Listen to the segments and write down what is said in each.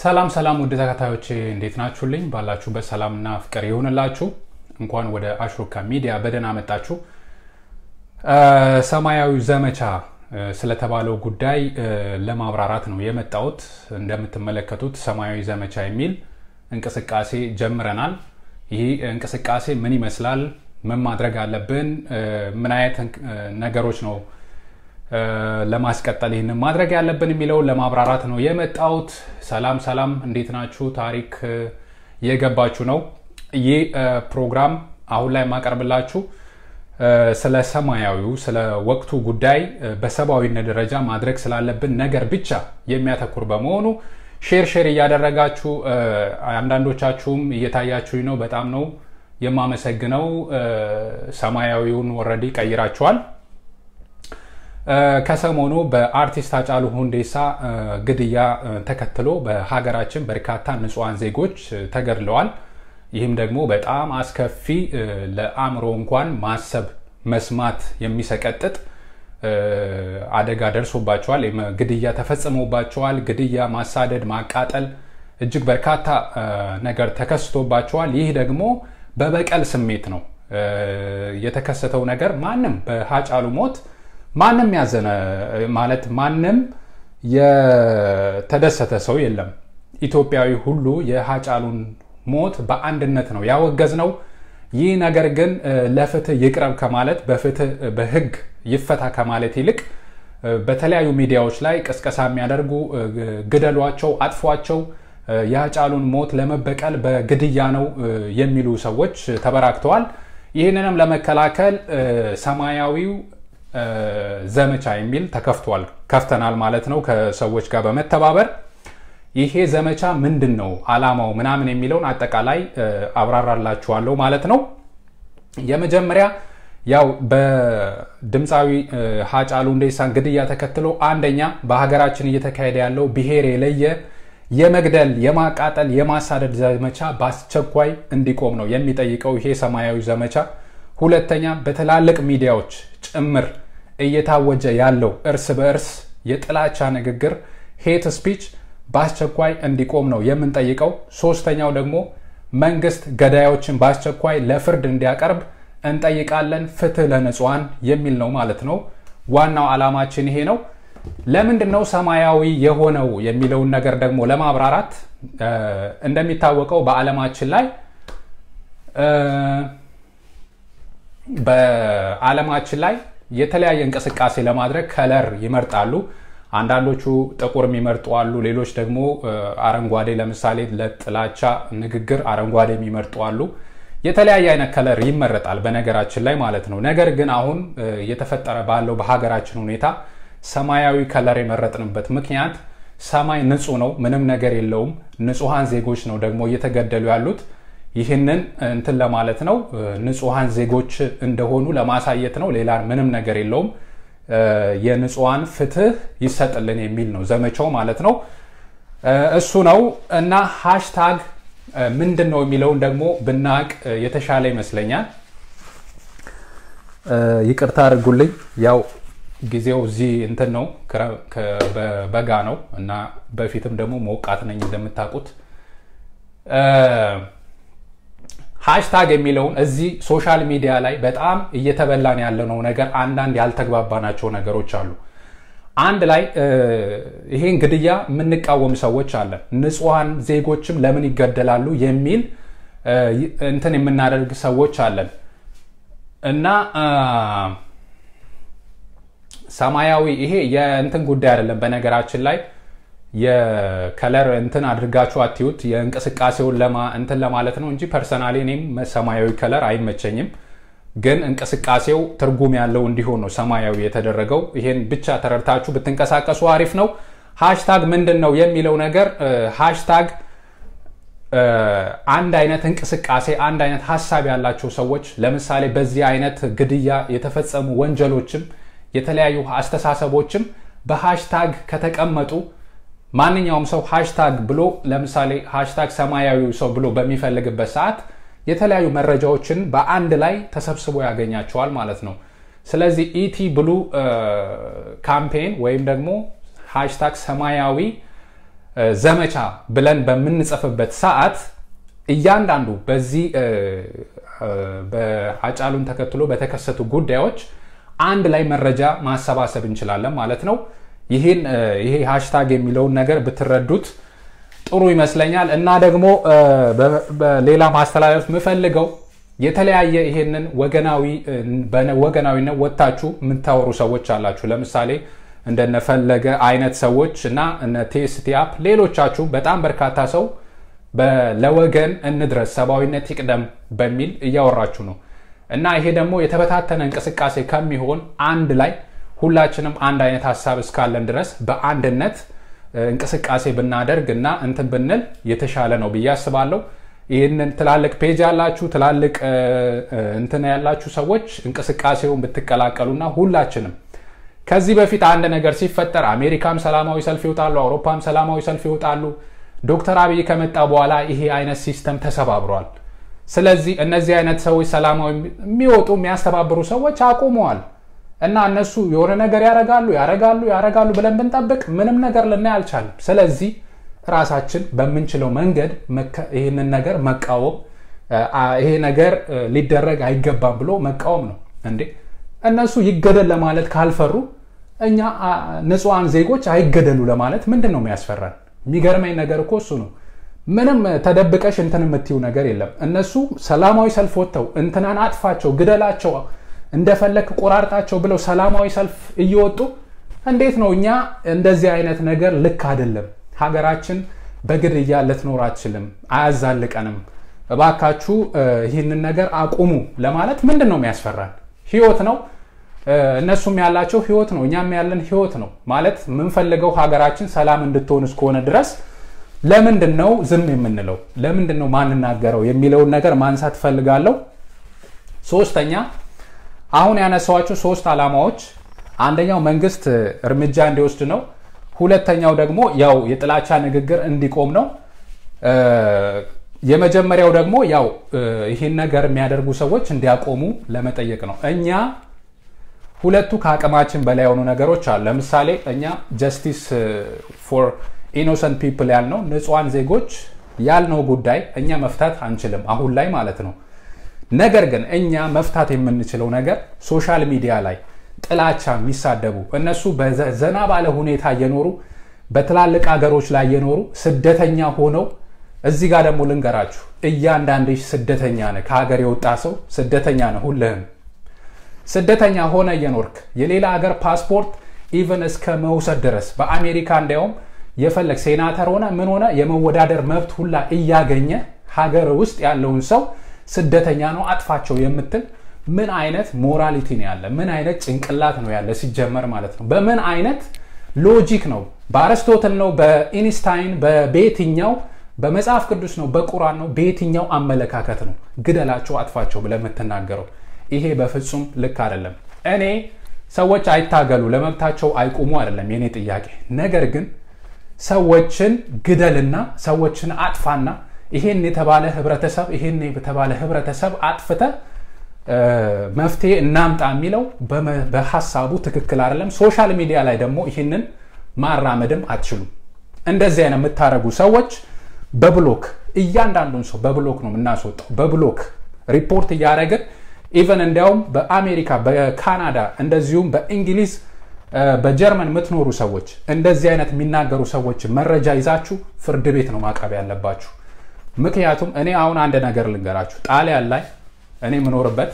ሰላም ሰላም ውድ ተከታዮቼ እንዴት ናችሁልኝ? ባላችሁበት ሰላምና ፍቅር ይሁንላችሁ። እንኳን ወደ አሽሩካ ሚዲያ በደህና መጣችሁ። ሰማያዊ ዘመቻ ስለተባለው ጉዳይ ለማብራራት ነው የመጣሁት። እንደምትመለከቱት ሰማያዊ ዘመቻ የሚል እንቅስቃሴ ጀምረናል። ይህ እንቅስቃሴ ምን ይመስላል? ምን ማድረግ አለብን? ምን አይነት ነገሮች ነው ለማስቀጠል ይህንን ማድረግ ያለብን የሚለውን ለማብራራት ነው የመጣሁት። ሰላም ሰላም፣ እንዴት ናችሁ? ታሪክ እየገባችሁ ነው። ይህ ፕሮግራም አሁን ላይ የማቀርብላችሁ ስለ ሰማያዊው ስለ ወቅቱ ጉዳይ በሰብአዊነት ደረጃ ማድረግ ስላለብን ነገር ብቻ የሚያተኩር በመሆኑ ሼር ሼር እያደረጋችሁ አንዳንዶቻችሁም እየታያችሁኝ ነው። በጣም ነው የማመሰግነው። ሰማያዊውን ወረዲ ቀይራችኋል። ከሰሞኑ በአርቲስት ሃጫሉ ሁንዴሳ ግድያ ተከትሎ በሀገራችን በርካታ ንጹሐን ዜጎች ተገድለዋል። ይህም ደግሞ በጣም አስከፊ ለአእምሮ እንኳን ማሰብ መስማት የሚሰቀጥጥ አደጋ ደርሶባቸዋል። ግድያ ተፈጽሞባቸዋል። ግድያ፣ ማሳደድ፣ ማቃጠል እጅግ በርካታ ነገር ተከስቶባቸዋል። ይህ ደግሞ በበቀል ስሜት ነው የተከሰተው ነገር ማንም በሃጫሉ ሞት ማንም ያዘነ ማለት ማንም የተደሰተ ሰው የለም። ኢትዮጵያዊ ሁሉ የሃጫሉን ሞት በአንድነት ነው ያወገዝ ነው። ይህ ነገር ግን ለፍትህ ይቅረብ ከማለት በፍትህ በህግ ይፈታ ከማለት ይልቅ በተለያዩ ሚዲያዎች ላይ ቅስቀሳ የሚያደርጉ ግደሏቸው፣ አጥፏቸው፣ የሃጫሉን ሞት ለመበቀል በግድያ ነው የሚሉ ሰዎች ተበራክተዋል። ይህንንም ለመከላከል ሰማያዊው ዘመቻ የሚል ተከፍቷል ከፍተናል ማለት ነው ከሰዎች ጋር በመተባበር ይሄ ዘመቻ ምንድን ነው አላማው ምናምን የሚለውን አጠቃላይ አብራራላችኋለሁ ማለት ነው የመጀመሪያ ያው በድምፃዊ ሃጫሉ ሁንዴሳን ግድያ ተከትሎ አንደኛ በሀገራችን እየተካሄደ ያለው ብሔር የለየ የመግደል የማቃጠል የማሳደድ ዘመቻ በአስቸኳይ እንዲቆም ነው የሚጠይቀው ይሄ ሰማያዊ ዘመቻ ሁለተኛ በትላልቅ ሚዲያዎች ጭምር እየታወጀ ያለው እርስ በእርስ የጥላቻ ንግግር ሄት ስፒች በአስቸኳይ እንዲቆም ነው የምንጠይቀው። ሶስተኛው ደግሞ መንግስት ገዳዮችን በአስቸኳይ ለፍርድ እንዲያቀርብ እንጠይቃለን። ፍትህ ለንጹሐን የሚል ነው ማለት ነው። ዋናው ዓላማችን ይሄ ነው። ለምንድን ነው ሰማያዊ የሆነው የሚለውን ነገር ደግሞ ለማብራራት እንደሚታወቀው በዓለማችን ላይ በዓለማችን ላይ የተለያየ እንቅስቃሴ ለማድረግ ከለር ይመርጣሉ። አንዳንዶቹ ጥቁር የሚመርጡ አሉ። ሌሎች ደግሞ አረንጓዴ፣ ለምሳሌ ለጥላቻ ንግግር አረንጓዴ የሚመርጡ አሉ። የተለያየ አይነት ከለር ይመረጣል በነገራችን ላይ ማለት ነው። ነገር ግን አሁን እየተፈጠረ ባለው በሀገራችን ሁኔታ ሰማያዊ ከለር የመረጥንበት ምክንያት ሰማይ ንጹህ ነው፣ ምንም ነገር የለውም። ንጹሐን ዜጎች ነው ደግሞ እየተገደሉ ያሉት ይህንን እንትን ለማለት ነው። ንጹሐን ዜጎች እንደሆኑ ለማሳየት ነው። ሌላ ምንም ነገር የለውም። የንጹሐን ፍትህ ይሰጥልን የሚል ነው ዘመቻው ማለት ነው። እሱ ነው እና ሃሽታግ ምንድን ነው የሚለውን ደግሞ ብናቅ የተሻለ ይመስለኛል። ይቅርታ አድርጉልኝ። ያው ጊዜው እዚህ እንትን ነው በጋ ነው እና በፊትም ደግሞ ሞቃት ነኝ እንደምታውቁት ሃሽታግ የሚለውን እዚህ ሶሻል ሚዲያ ላይ በጣም እየተበላን ያለነው ነገር አንዳንድ ያልተግባባናቸው ነገሮች አሉ። አንድ ላይ ይሄን ግድያ የምንቃወም ሰዎች አለን። ንጹሐን ዜጎችም ለምን ይገደላሉ የሚል እንትን የምናደርግ ሰዎች አለን እና ሰማያዊ ይሄ የእንትን ጉዳይ አይደለም በነገራችን ላይ የከለር እንትን አድርጋችሁ አትዩት። የእንቅስቃሴውን ለማ እንትን ለማለት ነው እንጂ ፐርሰናሊ እኔም ሰማያዊ ከለር አይመቸኝም። ግን እንቅስቃሴው ትርጉም ያለው እንዲሆን ነው ሰማያዊ የተደረገው። ይሄን ብቻ ተረድታችሁ ብትንቀሳቀሱ አሪፍ ነው። ሃሽታግ ምንድን ነው የሚለው ነገር ሃሽታግ አንድ አይነት እንቅስቃሴ አንድ አይነት ሀሳብ ያላቸው ሰዎች ለምሳሌ በዚህ አይነት ግድያ የተፈጸሙ ወንጀሎችም የተለያዩ አስተሳሰቦችም በሃሽታግ ከተቀመጡ ማንኛውም ሰው ሃሽታግ ብሎ ለምሳሌ ሃሽታግ ሰማያዊ ሰው ብሎ በሚፈልግበት ሰዓት የተለያዩ መረጃዎችን በአንድ ላይ ተሰብስቦ ያገኛቸዋል ማለት ነው። ስለዚህ ኢቲ ብሉ ካምፔን ወይም ደግሞ ሃሽታግ ሰማያዊ ዘመቻ ብለን በምንጽፍበት ሰዓት እያንዳንዱ በዚህ በአጫሉን ተከትሎ በተከሰቱ ጉዳዮች አንድ ላይ መረጃ ማሰባሰብ እንችላለን ማለት ነው። ይህን ይሄ ሃሽታግ የሚለውን ነገር ብትረዱት ጥሩ ይመስለኛል። እና ደግሞ በሌላ ማስተላለፍ የምፈልገው የተለያየ ይሄንን ወገናዊ ወገናዊነት ወጥታችሁ የምታወሩ ሰዎች አላችሁ። ለምሳሌ እንደነፈለገ አይነት ሰዎች እና እነ ቴስቲ አፕ ሌሎቻችሁ በጣም በርካታ ሰው ለወገን እንድረስ ሰብአዊነት ይቅደም በሚል እያወራችሁ ነው እና ይሄ ደግሞ የተበታተነ እንቅስቃሴ ከሚሆን አንድ ላይ ሁላችንም አንድ አይነት ሀሳብ እስካለን ድረስ በአንድነት እንቅስቃሴ ብናደርግ እና እንትን ብንል የተሻለ ነው ብዬ አስባለሁ። ይህንን ትላልቅ ፔጅ ያላችሁ ትላልቅ እንትን ያላችሁ ሰዎች እንቅስቃሴውን ብትቀላቀሉና ሁላችንም ከዚህ በፊት አንድ ነገር ሲፈጠር አሜሪካም ሰላማዊ ሰልፍ ይወጣሉ፣ አውሮፓም ሰላማዊ ሰልፍ ይወጣሉ። ዶክተር አብይ ከመጣ በኋላ ይሄ አይነት ሲስተም ተሰባብሯል። ስለዚህ እነዚህ አይነት ሰዎች ሰላማዊ የሚወጡ የሚያስተባብሩ ሰዎች አቁመዋል እና እነሱ የሆነ ነገር ያረጋሉ ያረጋሉ ያረጋሉ ብለን ብንጠብቅ ምንም ነገር ልናይ አልቻለም። ስለዚህ ራሳችን በምንችለው መንገድ ይህንን ነገር መቃወም ይሄ ነገር ሊደረግ አይገባም ብሎ መቃወም ነው እንዴ እነሱ ይገደል ለማለት ካልፈሩ እኛ ንጹሐን ዜጎች አይገደሉ ለማለት ምንድን ነው የሚያስፈራን? የሚገርመኝ ነገር እኮ እሱ ነው። ምንም ተደብቀሽ እንትን የምትዩ ነገር የለም። እነሱ ሰላማዊ ሰልፍ ወጥተው እንትናን አጥፋቸው፣ ግደላቸው፣ እንደፈለክ ቆራርጣቸው ብለው ሰላማዊ ሰልፍ እየወጡ እንዴት ነው እኛ እንደዚህ አይነት ነገር ልክ አይደለም፣ ሀገራችን በግድያ ልትኖር አትችልም፣ አያዛልቀንም፣ እባካችሁ ይህንን ነገር አቁሙ ለማለት ምንድን ነው የሚያስፈራን? ህይወት ነው። እነሱም ያላቸው ህይወት ነው፣ እኛም ያለን ህይወት ነው። ማለት የምንፈልገው ሀገራችን ሰላም እንድትሆን እስከሆነ ድረስ ለምንድን ነው ዝም የምንለው? ለምንድን ነው ማንናገረው የሚለውን ነገር ማንሳት እፈልጋለሁ። ሶስተኛ አሁን ያነሳዋቸው ሶስት ዓላማዎች አንደኛው መንግስት እርምጃ እንዲወስድ ነው። ሁለተኛው ደግሞ ያው የጥላቻ ንግግር እንዲቆም ነው። የመጀመሪያው ደግሞ ያው ይህን ነገር የሚያደርጉ ሰዎች እንዲያቆሙ ለመጠየቅ ነው። እኛ ሁለቱ ከአቅማችን በላይ የሆኑ ነገሮች አሉ። ለምሳሌ እኛ ጀስቲስ ፎር ኢኖሰንት ፒፕል ያልነው ንጹሐን ዜጎች ያልነው ጉዳይ እኛ መፍታት አንችልም አሁን ላይ ማለት ነው። ነገር ግን እኛ መፍታት የምንችለው ነገር ሶሻል ሚዲያ ላይ ጥላቻ የሚሳደቡ እነሱ በዘና ባለ ሁኔታ እየኖሩ በትላልቅ ሀገሮች ላይ እየኖሩ ስደተኛ ሆነው እዚህ ጋር ደግሞ ልንገራችሁ፣ እያንዳንድሽ ስደተኛ ነህ። ከሀገር የወጣ ሰው ስደተኛ ነህ። ሁልህም ስደተኛ ሆነ እየኖርክ የሌላ ሀገር ፓስፖርት ኢቨን እስከ መውሰድ ድረስ በአሜሪካ እንዲያውም የፈለግ ሴናተር ሆነ ምን ሆነ የመወዳደር መብት ሁላ እያገኘ ሀገር ውስጥ ያለውን ሰው ስደተኛ ነው አጥፋቸው የምትል ምን አይነት ሞራሊቲ ነው ያለ? ምን አይነት ጭንቅላት ነው ያለ? ሲጀመር ማለት ነው በምን አይነት ሎጂክ ነው? በአርስቶትል ነው? በኢንስታይን በቤትኛው በመጽሐፍ ቅዱስ ነው? በቁራን ነው? በየትኛው አመለካከት ነው ግደላቸው፣ አጥፋቸው ብለህ የምትናገረው? ይሄ በፍጹም ልክ አይደለም። እኔ ሰዎች አይታገሉ ለመብታቸው አይቁሙ አይደለም የኔ ጥያቄ። ነገር ግን ሰዎችን ግደልና ሰዎችን አጥፋና ይሄን የተባለ ህብረተሰብ ይሄን የተባለ ህብረተሰብ አጥፍተ መፍትሄ እናምጣ የሚለው በሀሳቡ ትክክል አይደለም። ሶሻል ሚዲያ ላይ ደግሞ ይህንን ማራመድም አትችሉም። እንደዚህ አይነት የምታደርጉ ሰዎች በብሎክ እያንዳንዱን ሰው በብሎክ ነው የምናስወጣው። በብሎክ ሪፖርት እያደረግን ኢቨን እንዲያውም በአሜሪካ በካናዳ እንደዚሁም በእንግሊዝ በጀርመን የምትኖሩ ሰዎች እንደዚህ አይነት የሚናገሩ ሰዎች መረጃ ይዛችሁ ፍርድ ቤት ነው ማቅረብ ያለባችሁ። ምክንያቱም እኔ አሁን አንድ ነገር ልንገራችሁ። ጣሊያን ላይ እኔ የምኖርበት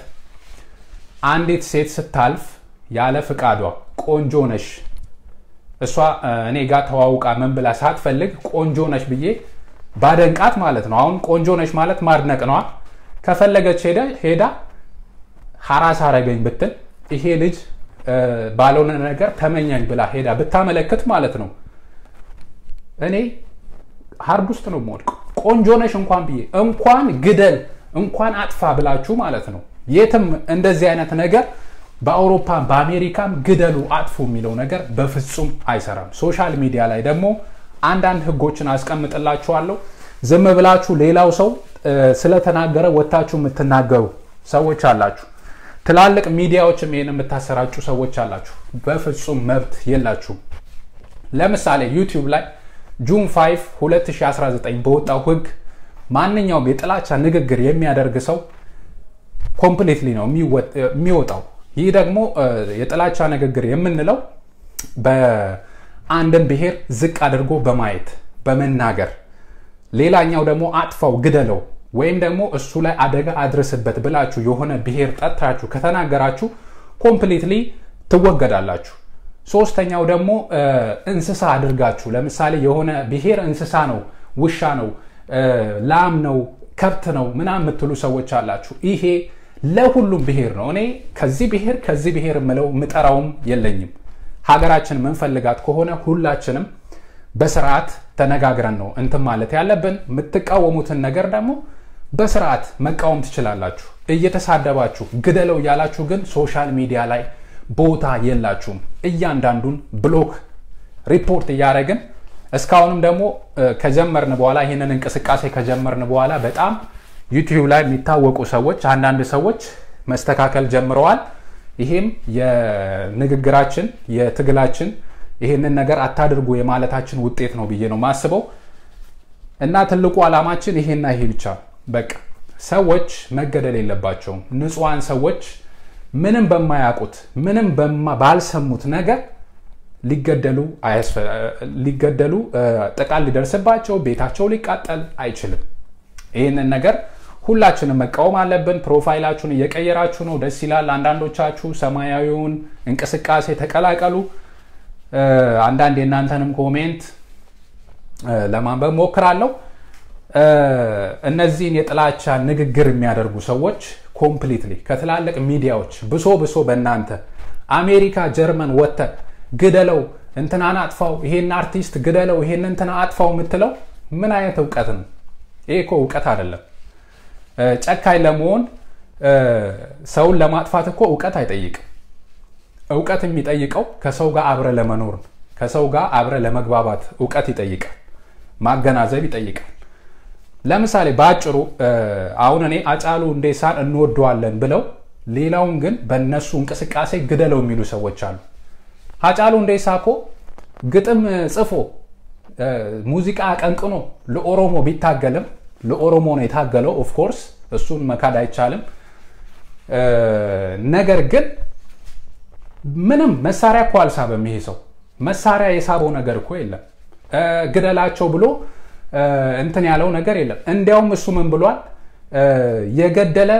አንዲት ሴት ስታልፍ ያለ ፍቃዷ ቆንጆ ነሽ፣ እሷ እኔ ጋር ተዋውቃ ምን ብላ ሳትፈልግ ቆንጆ ነሽ ብዬ ባደንቃት ማለት ነው። አሁን ቆንጆ ነሽ ማለት ማድነቅ ነዋ። ከፈለገች ሄዳ ሀራስ አረገኝ ብትል ይሄ ልጅ ባልሆነ ነገር ተመኛኝ ብላ ሄዳ ብታመለክት ማለት ነው እኔ ሀርድ ውስጥ ነው የምወድቀው። ቆንጆ ነሽ እንኳን ብዬ እንኳን ግደል እንኳን አጥፋ ብላችሁ ማለት ነው። የትም እንደዚህ አይነት ነገር በአውሮፓም በአሜሪካም ግደሉ አጥፉ የሚለው ነገር በፍጹም አይሰራም። ሶሻል ሚዲያ ላይ ደግሞ አንዳንድ ህጎችን አስቀምጥላችኋለሁ። ዝም ብላችሁ ሌላው ሰው ስለተናገረ ወታችሁ የምትናገሩ ሰዎች አላችሁ። ትላልቅ ሚዲያዎችም ይህን የምታሰራጩ ሰዎች አላችሁ። በፍጹም መብት የላችሁም። ለምሳሌ ዩቲዩብ ላይ ጁን 5 2019 በወጣው ህግ ማንኛውም የጥላቻ ንግግር የሚያደርግ ሰው ኮምፕሊትሊ ነው የሚወጣው። ይህ ደግሞ የጥላቻ ንግግር የምንለው በአንድን ብሔር ዝቅ አድርጎ በማየት በመናገር ሌላኛው ደግሞ አጥፋው፣ ግደለው ወይም ደግሞ እሱ ላይ አደጋ አድርስበት ብላችሁ የሆነ ብሔር ጠጥታችሁ ከተናገራችሁ ኮምፕሊትሊ ትወገዳላችሁ። ሶስተኛው ደግሞ እንስሳ አድርጋችሁ ለምሳሌ የሆነ ብሔር እንስሳ ነው፣ ውሻ ነው፣ ላም ነው፣ ከብት ነው ምናምን የምትሉ ሰዎች አላችሁ። ይሄ ለሁሉም ብሔር ነው። እኔ ከዚህ ብሔር ከዚህ ብሔር የምለው ምጠራውም የለኝም። ሀገራችን ምንፈልጋት ከሆነ ሁላችንም በስርዓት ተነጋግረን ነው እንትን ማለት ያለብን። የምትቃወሙትን ነገር ደግሞ በስርዓት መቃወም ትችላላችሁ። እየተሳደባችሁ ግደለው እያላችሁ ግን ሶሻል ሚዲያ ላይ ቦታ የላችሁም። እያንዳንዱን ብሎክ ሪፖርት እያደረግን እስካሁንም ደግሞ ከጀመርን በኋላ ይህንን እንቅስቃሴ ከጀመርን በኋላ በጣም ዩቲዩብ ላይ የሚታወቁ ሰዎች አንዳንድ ሰዎች መስተካከል ጀምረዋል። ይሄም የንግግራችን የትግላችን ይህንን ነገር አታድርጉ የማለታችን ውጤት ነው ብዬ ነው ማስበው እና ትልቁ ዓላማችን ይሄና ይሄ ብቻ በቃ ሰዎች መገደል የለባቸውም። ንጹሐን ሰዎች ምንም በማያውቁት ምንም ባልሰሙት ነገር ሊገደሉ ሊገደሉ ጥቃት ሊደርስባቸው ቤታቸው ሊቃጠል አይችልም። ይህንን ነገር ሁላችንም መቃወም አለብን። ፕሮፋይላችሁን እየቀየራችሁ ነው፣ ደስ ይላል። አንዳንዶቻችሁ ሰማያዊውን እንቅስቃሴ ተቀላቀሉ። አንዳንድ የእናንተንም ኮሜንት ለማንበብ ሞክራለሁ። እነዚህን የጥላቻ ንግግር የሚያደርጉ ሰዎች ኮምፕሊትሊ ከትላልቅ ሚዲያዎች ብሶ ብሶ በእናንተ አሜሪካ፣ ጀርመን ወጥተ ግደለው፣ እንትናን አጥፋው፣ ይሄን አርቲስት ግደለው፣ ይሄን እንትና አጥፋው የምትለው ምን አይነት እውቀት ነው? ይሄ እኮ እውቀት አይደለም። ጨካኝ ለመሆን ሰውን ለማጥፋት እኮ እውቀት አይጠይቅም። እውቀት የሚጠይቀው ከሰው ጋር አብረ ለመኖር ከሰው ጋር አብረ ለመግባባት እውቀት ይጠይቃል፣ ማገናዘብ ይጠይቃል። ለምሳሌ በአጭሩ አሁን እኔ አጫሉ ሁንዴሳን እንወደዋለን ብለው ሌላውን ግን በእነሱ እንቅስቃሴ ግደለው የሚሉ ሰዎች አሉ። አጫሉ ሁንዴሳ እኮ ግጥም ጽፎ ሙዚቃ አቀንቅኖ ለኦሮሞ ቢታገልም ለኦሮሞ ነው የታገለው። ኦፍኮርስ እሱን መካድ አይቻልም። ነገር ግን ምንም መሳሪያ እኮ አልሳበም። ይሄ ሰው መሳሪያ የሳበው ነገር እኮ የለም። ግደላቸው ብሎ እንትን ያለው ነገር የለም። እንዲያውም እሱ ምን ብሏል? የገደለ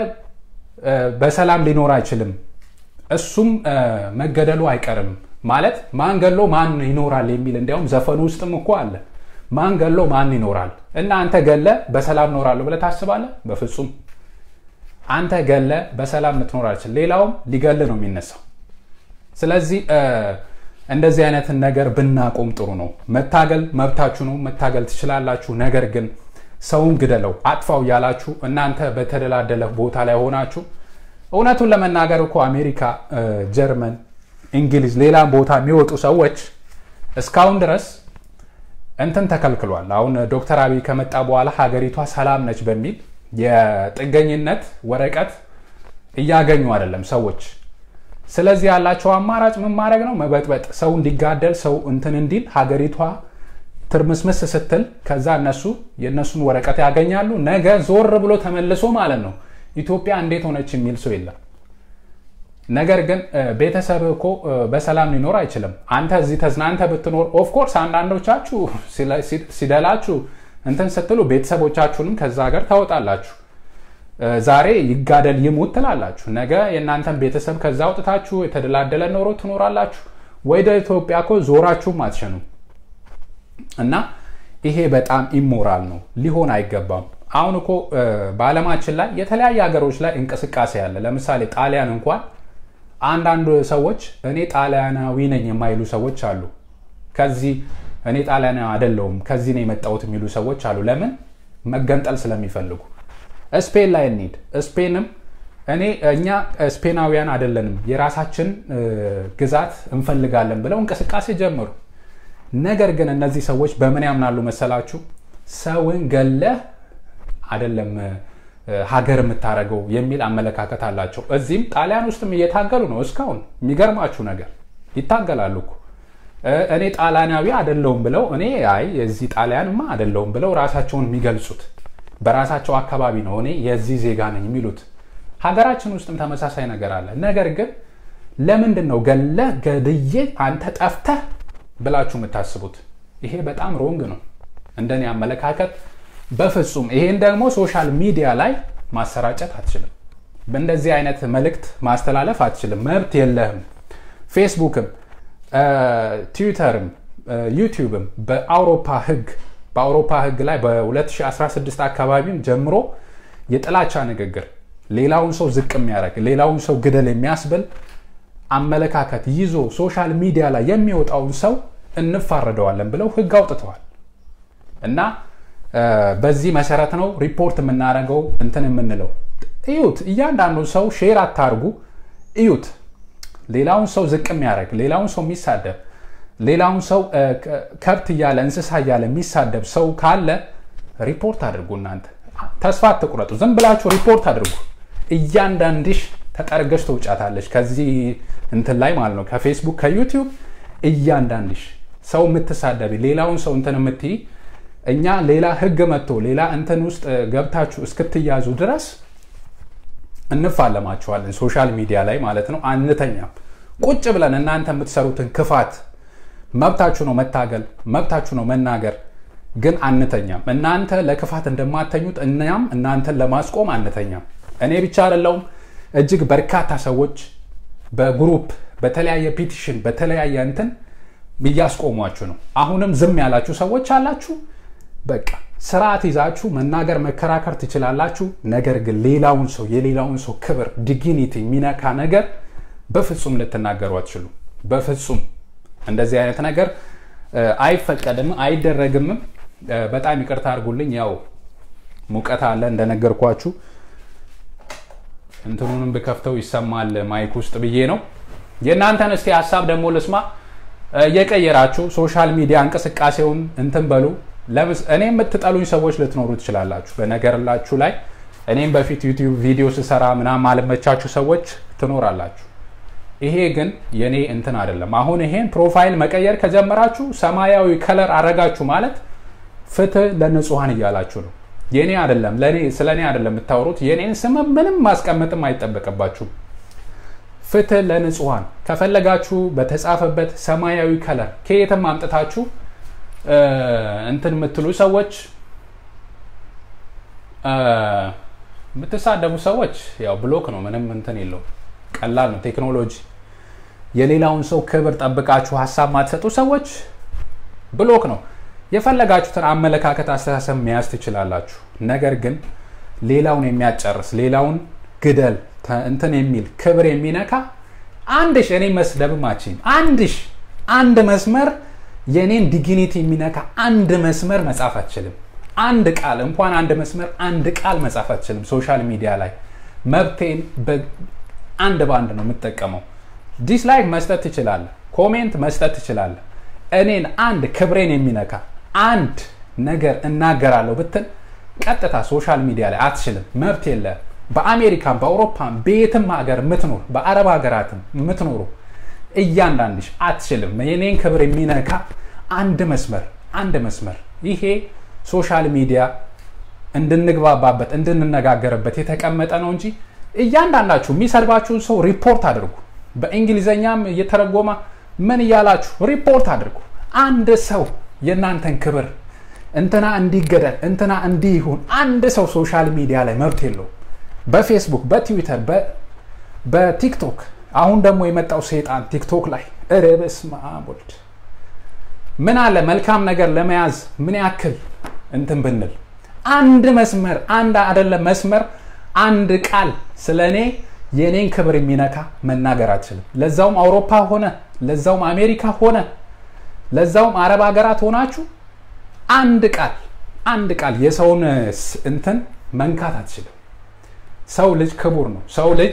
በሰላም ሊኖር አይችልም፣ እሱም መገደሉ አይቀርም ማለት ማን ገሎ ማን ይኖራል የሚል እንዲያውም ዘፈኑ ውስጥም እኮ አለ። ማን ገሎ ማን ይኖራል እና አንተ ገለ በሰላም ኖራለሁ ብለህ ታስባለህ? በፍጹም አንተ ገለ በሰላም ልትኖር አልችል፣ ሌላውም ሊገል ነው የሚነሳው። ስለዚህ እንደዚህ አይነትን ነገር ብናቆም ጥሩ ነው። መታገል መብታችሁ ነው፣ መታገል ትችላላችሁ። ነገር ግን ሰውን ግደለው አጥፋው እያላችሁ እናንተ በተደላደለ ቦታ ላይ ሆናችሁ እውነቱን ለመናገር እኮ አሜሪካ፣ ጀርመን፣ እንግሊዝ፣ ሌላም ቦታ የሚወጡ ሰዎች እስካሁን ድረስ እንትን ተከልክሏል። አሁን ዶክተር አብይ ከመጣ በኋላ ሀገሪቷ ሰላም ነች በሚል የጥገኝነት ወረቀት እያገኙ አይደለም ሰዎች። ስለዚህ ያላቸው አማራጭ ምን ማድረግ ነው? መበጥበጥ፣ ሰው እንዲጋደል፣ ሰው እንትን እንዲል ሀገሪቷ ትርምስምስ ስትል ከዛ እነሱ የእነሱን ወረቀት ያገኛሉ። ነገ ዞር ብሎ ተመልሶ ማለት ነው ኢትዮጵያ እንዴት ሆነች የሚል ሰው የለም። ነገር ግን ቤተሰብ እኮ በሰላም ሊኖር አይችልም። አንተ እዚህ ተዝናንተ ብትኖር ኦፍኮርስ አንዳንዶቻችሁ ሲደላችሁ እንትን ስትሉ ቤተሰቦቻችሁንም ከዛ ሀገር ታወጣላችሁ። ዛሬ ይጋደል ይሙት ትላላችሁ። ነገ የእናንተን ቤተሰብ ከዛ አውጥታችሁ የተደላደለ ኖሮ ትኖራላችሁ። ወደ ኢትዮጵያ እኮ ዞራችሁም አትሸኑም። እና ይሄ በጣም ኢሞራል ነው፣ ሊሆን አይገባም። አሁን እኮ በዓለማችን ላይ የተለያየ ሀገሮች ላይ እንቅስቃሴ አለ። ለምሳሌ ጣሊያን እንኳን አንዳንድ ሰዎች እኔ ጣሊያናዊ ነኝ የማይሉ ሰዎች አሉ። ከዚህ እኔ ጣሊያናዊ አይደለሁም ከዚህ ነው የመጣሁት የሚሉ ሰዎች አሉ። ለምን? መገንጠል ስለሚፈልጉ። ስፔን ላይ እንሂድ። ስፔንም እኔ እኛ ስፔናውያን አይደለንም የራሳችን ግዛት እንፈልጋለን ብለው እንቅስቃሴ ጀመሩ። ነገር ግን እነዚህ ሰዎች በምን ያምናሉ መሰላችሁ? ሰውን ገለህ አይደለም ሀገር የምታደርገው የሚል አመለካከት አላቸው። እዚህም ጣሊያን ውስጥም እየታገሉ ነው እስካሁን። የሚገርማችሁ ነገር ይታገላሉ እኮ እኔ ጣሊያናዊ አይደለሁም ብለው እኔ አይ የዚህ ጣሊያንማ አይደለሁም ብለው ራሳቸውን የሚገልጹት በራሳቸው አካባቢ ነው እኔ የዚህ ዜጋ ነኝ የሚሉት። ሀገራችን ውስጥም ተመሳሳይ ነገር አለ። ነገር ግን ለምንድን ነው ገለህ ገድዬ አንተ ጠፍተህ ብላችሁ የምታስቡት? ይሄ በጣም ሮንግ ነው እንደኔ አመለካከት በፍጹም። ይሄን ደግሞ ሶሻል ሚዲያ ላይ ማሰራጨት አትችልም። በእንደዚህ አይነት መልእክት ማስተላለፍ አትችልም። መብት የለህም። ፌስቡክም ትዊተርም ዩቲዩብም በአውሮፓ ህግ በአውሮፓ ህግ ላይ በ2016 አካባቢም ጀምሮ የጥላቻ ንግግር ሌላውን ሰው ዝቅ የሚያደርግ ሌላውን ሰው ግደል የሚያስብል አመለካከት ይዞ ሶሻል ሚዲያ ላይ የሚወጣውን ሰው እንፋረደዋለን ብለው ህግ አውጥተዋል እና በዚህ መሰረት ነው ሪፖርት የምናደርገው እንትን የምንለው እዩት እያንዳንዱ ሰው ሼር አታርጉ እዩት ሌላውን ሰው ዝቅ የሚያደርግ ሌላውን ሰው የሚሳደብ ሌላውን ሰው ከብት እያለ እንስሳ እያለ የሚሳደብ ሰው ካለ ሪፖርት አድርጉ እናንተ ተስፋ አትቁረጡ ዝም ብላችሁ ሪፖርት አድርጉ እያንዳንድሽ ተጠርገሽ ተውጫታለች ከዚህ እንትን ላይ ማለት ነው ከፌስቡክ ከዩቲዩብ እያንዳንድሽ ሰው የምትሳደቢ ሌላውን ሰው እንትን የምትይ እኛ ሌላ ህግ መጥቶ ሌላ እንትን ውስጥ ገብታችሁ እስክትያዙ ድረስ እንፋለማችኋለን ሶሻል ሚዲያ ላይ ማለት ነው አንተኛም ቁጭ ብለን እናንተ የምትሰሩትን ክፋት መብታችሁ ነው መታገል መብታችሁ ነው መናገር ግን አንተኛም እናንተ ለክፋት እንደማተኙት እኛም እናንተን ለማስቆም አንተኛም እኔ ብቻ አይደለውም እጅግ በርካታ ሰዎች በግሩፕ በተለያየ ፒቲሽን በተለያየ እንትን እያስቆሟችሁ ነው አሁንም ዝም ያላችሁ ሰዎች አላችሁ በቃ ስርዓት ይዛችሁ መናገር መከራከር ትችላላችሁ ነገር ግን ሌላውን ሰው የሌላውን ሰው ክብር ዲግኒቲ የሚነካ ነገር በፍጹም ልትናገሩ አትችሉ በፍጹም እንደዚህ አይነት ነገር አይፈቀድም አይደረግምም በጣም ይቅርታ አድርጉልኝ ያው ሙቀት አለ እንደነገርኳችሁ እንትኑንም ብከፍተው ይሰማል ማይክ ውስጥ ብዬ ነው የእናንተን እስቲ ሀሳብ ደግሞ ልስማ እየቀየራችሁ ሶሻል ሚዲያ እንቅስቃሴውን እንትን በሉ እኔ የምትጠሉኝ ሰዎች ልትኖሩ ትችላላችሁ በነገርላችሁ ላይ እኔም በፊት ዩቲዩብ ቪዲዮ ስሰራ ምናም አልመቻችሁ ሰዎች ትኖራላችሁ ይሄ ግን የኔ እንትን አይደለም አሁን ይሄን ፕሮፋይል መቀየር ከጀመራችሁ ሰማያዊ ከለር አረጋችሁ ማለት ፍትህ ለንጹሀን እያላችሁ ነው የኔ አይደለም ለኔ ስለ እኔ አይደለም የምታወሩት የኔን ስም ምንም ማስቀመጥም አይጠበቅባችሁም ፍትህ ለንጹሀን ከፈለጋችሁ በተጻፈበት ሰማያዊ ከለር ከየትም አምጥታችሁ እንትን የምትሉ ሰዎች የምትሳደቡ ሰዎች ያው ብሎክ ነው ምንም እንትን የለው ቀላል ነው ቴክኖሎጂ የሌላውን ሰው ክብር ጠብቃችሁ ሀሳብ ማትሰጡ ሰዎች ብሎክ ነው የፈለጋችሁትን አመለካከት አስተሳሰብ መያዝ ትችላላችሁ ነገር ግን ሌላውን የሚያጨርስ ሌላውን ግደል እንትን የሚል ክብር የሚነካ አንድሽ እኔ መስደብማችን አንድሽ አንድ መስመር የኔን ዲግኒቲ የሚነካ አንድ መስመር መጻፍ አትችልም አንድ ቃል እንኳን አንድ መስመር አንድ ቃል መጻፍ አትችልም ሶሻል ሚዲያ ላይ መብቴን አንድ በአንድ ነው የምጠቀመው ዲስላይክ መስጠት ትችላለ ኮሜንት መስጠት ትችላለ እኔን አንድ ክብሬን የሚነካ አንድ ነገር እናገራለሁ ብትል ቀጥታ ሶሻል ሚዲያ ላይ አትችልም መብት የለ በአሜሪካን በአውሮፓን በየትም ሀገር የምትኖር በአረብ ሀገራትም የምትኖሩ እያንዳንድሽ አትችልም የኔን ክብር የሚነካ አንድ መስመር አንድ መስመር ይሄ ሶሻል ሚዲያ እንድንግባባበት እንድንነጋገርበት የተቀመጠ ነው እንጂ እያንዳንዳችሁ የሚሰድባችሁን ሰው ሪፖርት አድርጉ በእንግሊዘኛም እየተረጎማ ምን እያላችሁ ሪፖርት አድርጉ አንድ ሰው የእናንተን ክብር እንትና እንዲገደል እንትና እንዲህ ይሁን አንድ ሰው ሶሻል ሚዲያ ላይ መብት የለው በፌስቡክ በትዊተር በቲክቶክ አሁን ደግሞ የመጣው ሰይጣን ቲክቶክ ላይ ርብስ ማቦልድ ምን አለ መልካም ነገር ለመያዝ ምን ያክል እንትን ብንል አንድ መስመር አንድ አደለም መስመር አንድ ቃል ስለ እኔ የእኔን ክብር የሚነካ መናገር አትችልም ለዛውም አውሮፓ ሆነ ለዛውም አሜሪካ ሆነ ለዛውም አረብ ሀገራት ሆናችሁ አንድ ቃል አንድ ቃል የሰውን እንትን መንካት አትችልም ሰው ልጅ ክቡር ነው ሰው ልጅ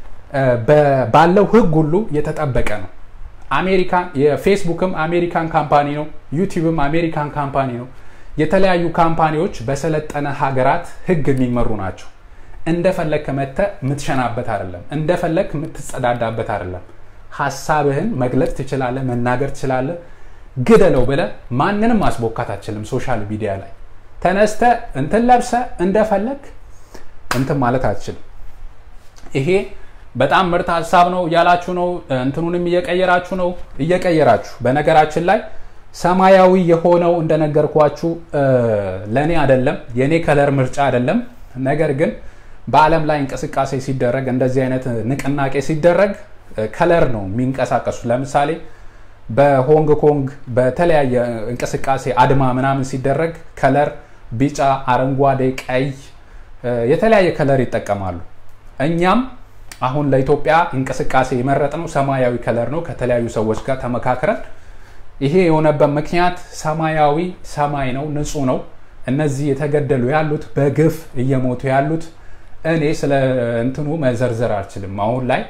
ባለው ህግ ሁሉ የተጠበቀ ነው አሜሪካን የፌስቡክም አሜሪካን ካምፓኒ ነው ዩቲዩብም አሜሪካን ካምፓኒ ነው የተለያዩ ካምፓኒዎች በሰለጠነ ሀገራት ህግ የሚመሩ ናቸው እንደፈለግ መተ የምትሸናበት አይደለም እንደፈለግ የምትጸዳዳበት አይደለም ሀሳብህን መግለጽ ትችላለ መናገር ትችላለ ግደለው ብለ ማንንም ማስቦካት አችልም። ሶሻል ሚዲያ ላይ ተነስተ እንትን ለብሰ እንደፈለግ እንትን ማለት አትችልም። ይሄ በጣም ምርጥ ሀሳብ ነው እያላችሁ ነው። እንትኑንም እየቀየራችሁ ነው እየቀየራችሁ። በነገራችን ላይ ሰማያዊ የሆነው እንደነገርኳችሁ ለእኔ አይደለም የእኔ ከለር ምርጫ አይደለም። ነገር ግን በዓለም ላይ እንቅስቃሴ ሲደረግ እንደዚህ አይነት ንቅናቄ ሲደረግ ከለር ነው የሚንቀሳቀሱ። ለምሳሌ በሆንግ ኮንግ በተለያየ እንቅስቃሴ አድማ ምናምን ሲደረግ ከለር ቢጫ፣ አረንጓዴ፣ ቀይ የተለያየ ከለር ይጠቀማሉ። እኛም አሁን ለኢትዮጵያ እንቅስቃሴ የመረጥነው ሰማያዊ ከለር ነው ከተለያዩ ሰዎች ጋር ተመካክረን። ይሄ የሆነበት ምክንያት ሰማያዊ ሰማይ ነው፣ ንጹህ ነው። እነዚህ የተገደሉ ያሉት በግፍ እየሞቱ ያሉት እኔ ስለ እንትኑ መዘርዘር አልችልም። አሁን ላይ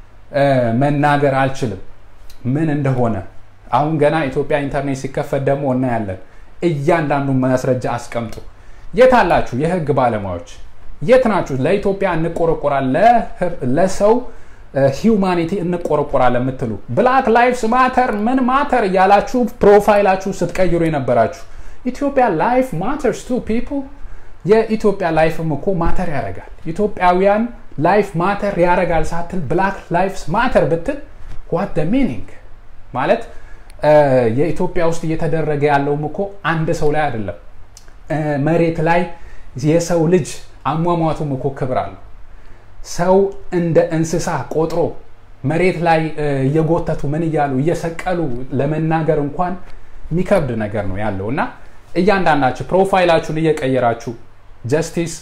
መናገር አልችልም ምን እንደሆነ። አሁን ገና ኢትዮጵያ ኢንተርኔት ሲከፈት ደግሞ እናያለን። እያንዳንዱን ማስረጃ አስቀምጡ። የት አላችሁ የህግ ባለሙያዎች? የት ናችሁ? ለኢትዮጵያ እንቆረቆራል ለሰው ሂውማኒቲ እንቆረቆራል የምትሉ ብላክ ላይፍስ ማተር ምን ማተር እያላችሁ ፕሮፋይላችሁ ስትቀይሩ የነበራችሁ ኢትዮጵያ ላይፍ ማተርስ ቱ ፒፕል የኢትዮጵያ ላይፍም እኮ ማተር ያደርጋል። ኢትዮጵያውያን ላይፍ ማተር ያደርጋል ሳትል ብላክ ላይፍስ ማተር ብትል ዋት ሚኒንግ ማለት የኢትዮጵያ ውስጥ እየተደረገ ያለውም እኮ አንድ ሰው ላይ አይደለም። መሬት ላይ የሰው ልጅ አሟሟቱም እኮ ክብር አለው። ሰው እንደ እንስሳ ቆጥሮ መሬት ላይ እየጎተቱ ምን እያሉ እየሰቀሉ ለመናገር እንኳን የሚከብድ ነገር ነው ያለው እና እያንዳንዳችሁ ፕሮፋይላችሁን እየቀየራችሁ ጀስቲስ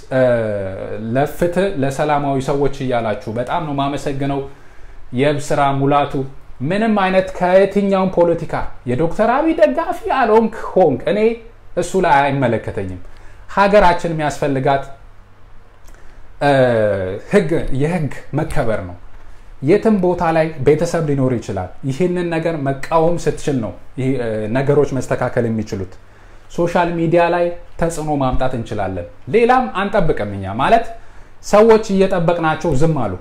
ለፍትህ ለሰላማዊ ሰዎች እያላችሁ በጣም ነው ማመሰግነው። የብስራ ሙላቱ ምንም አይነት ከየትኛውም ፖለቲካ የዶክተር አብይ ደጋፊ አልሆንክ ሆንክ እኔ እሱ ላይ አይመለከተኝም። ሀገራችን የሚያስፈልጋት ህግ የህግ መከበር ነው። የትም ቦታ ላይ ቤተሰብ ሊኖር ይችላል። ይህንን ነገር መቃወም ስትችል ነው ነገሮች መስተካከል የሚችሉት። ሶሻል ሚዲያ ላይ ተጽዕኖ ማምጣት እንችላለን። ሌላም አንጠብቅም እኛ ማለት ሰዎች እየጠበቅናቸው ዝም አሉ።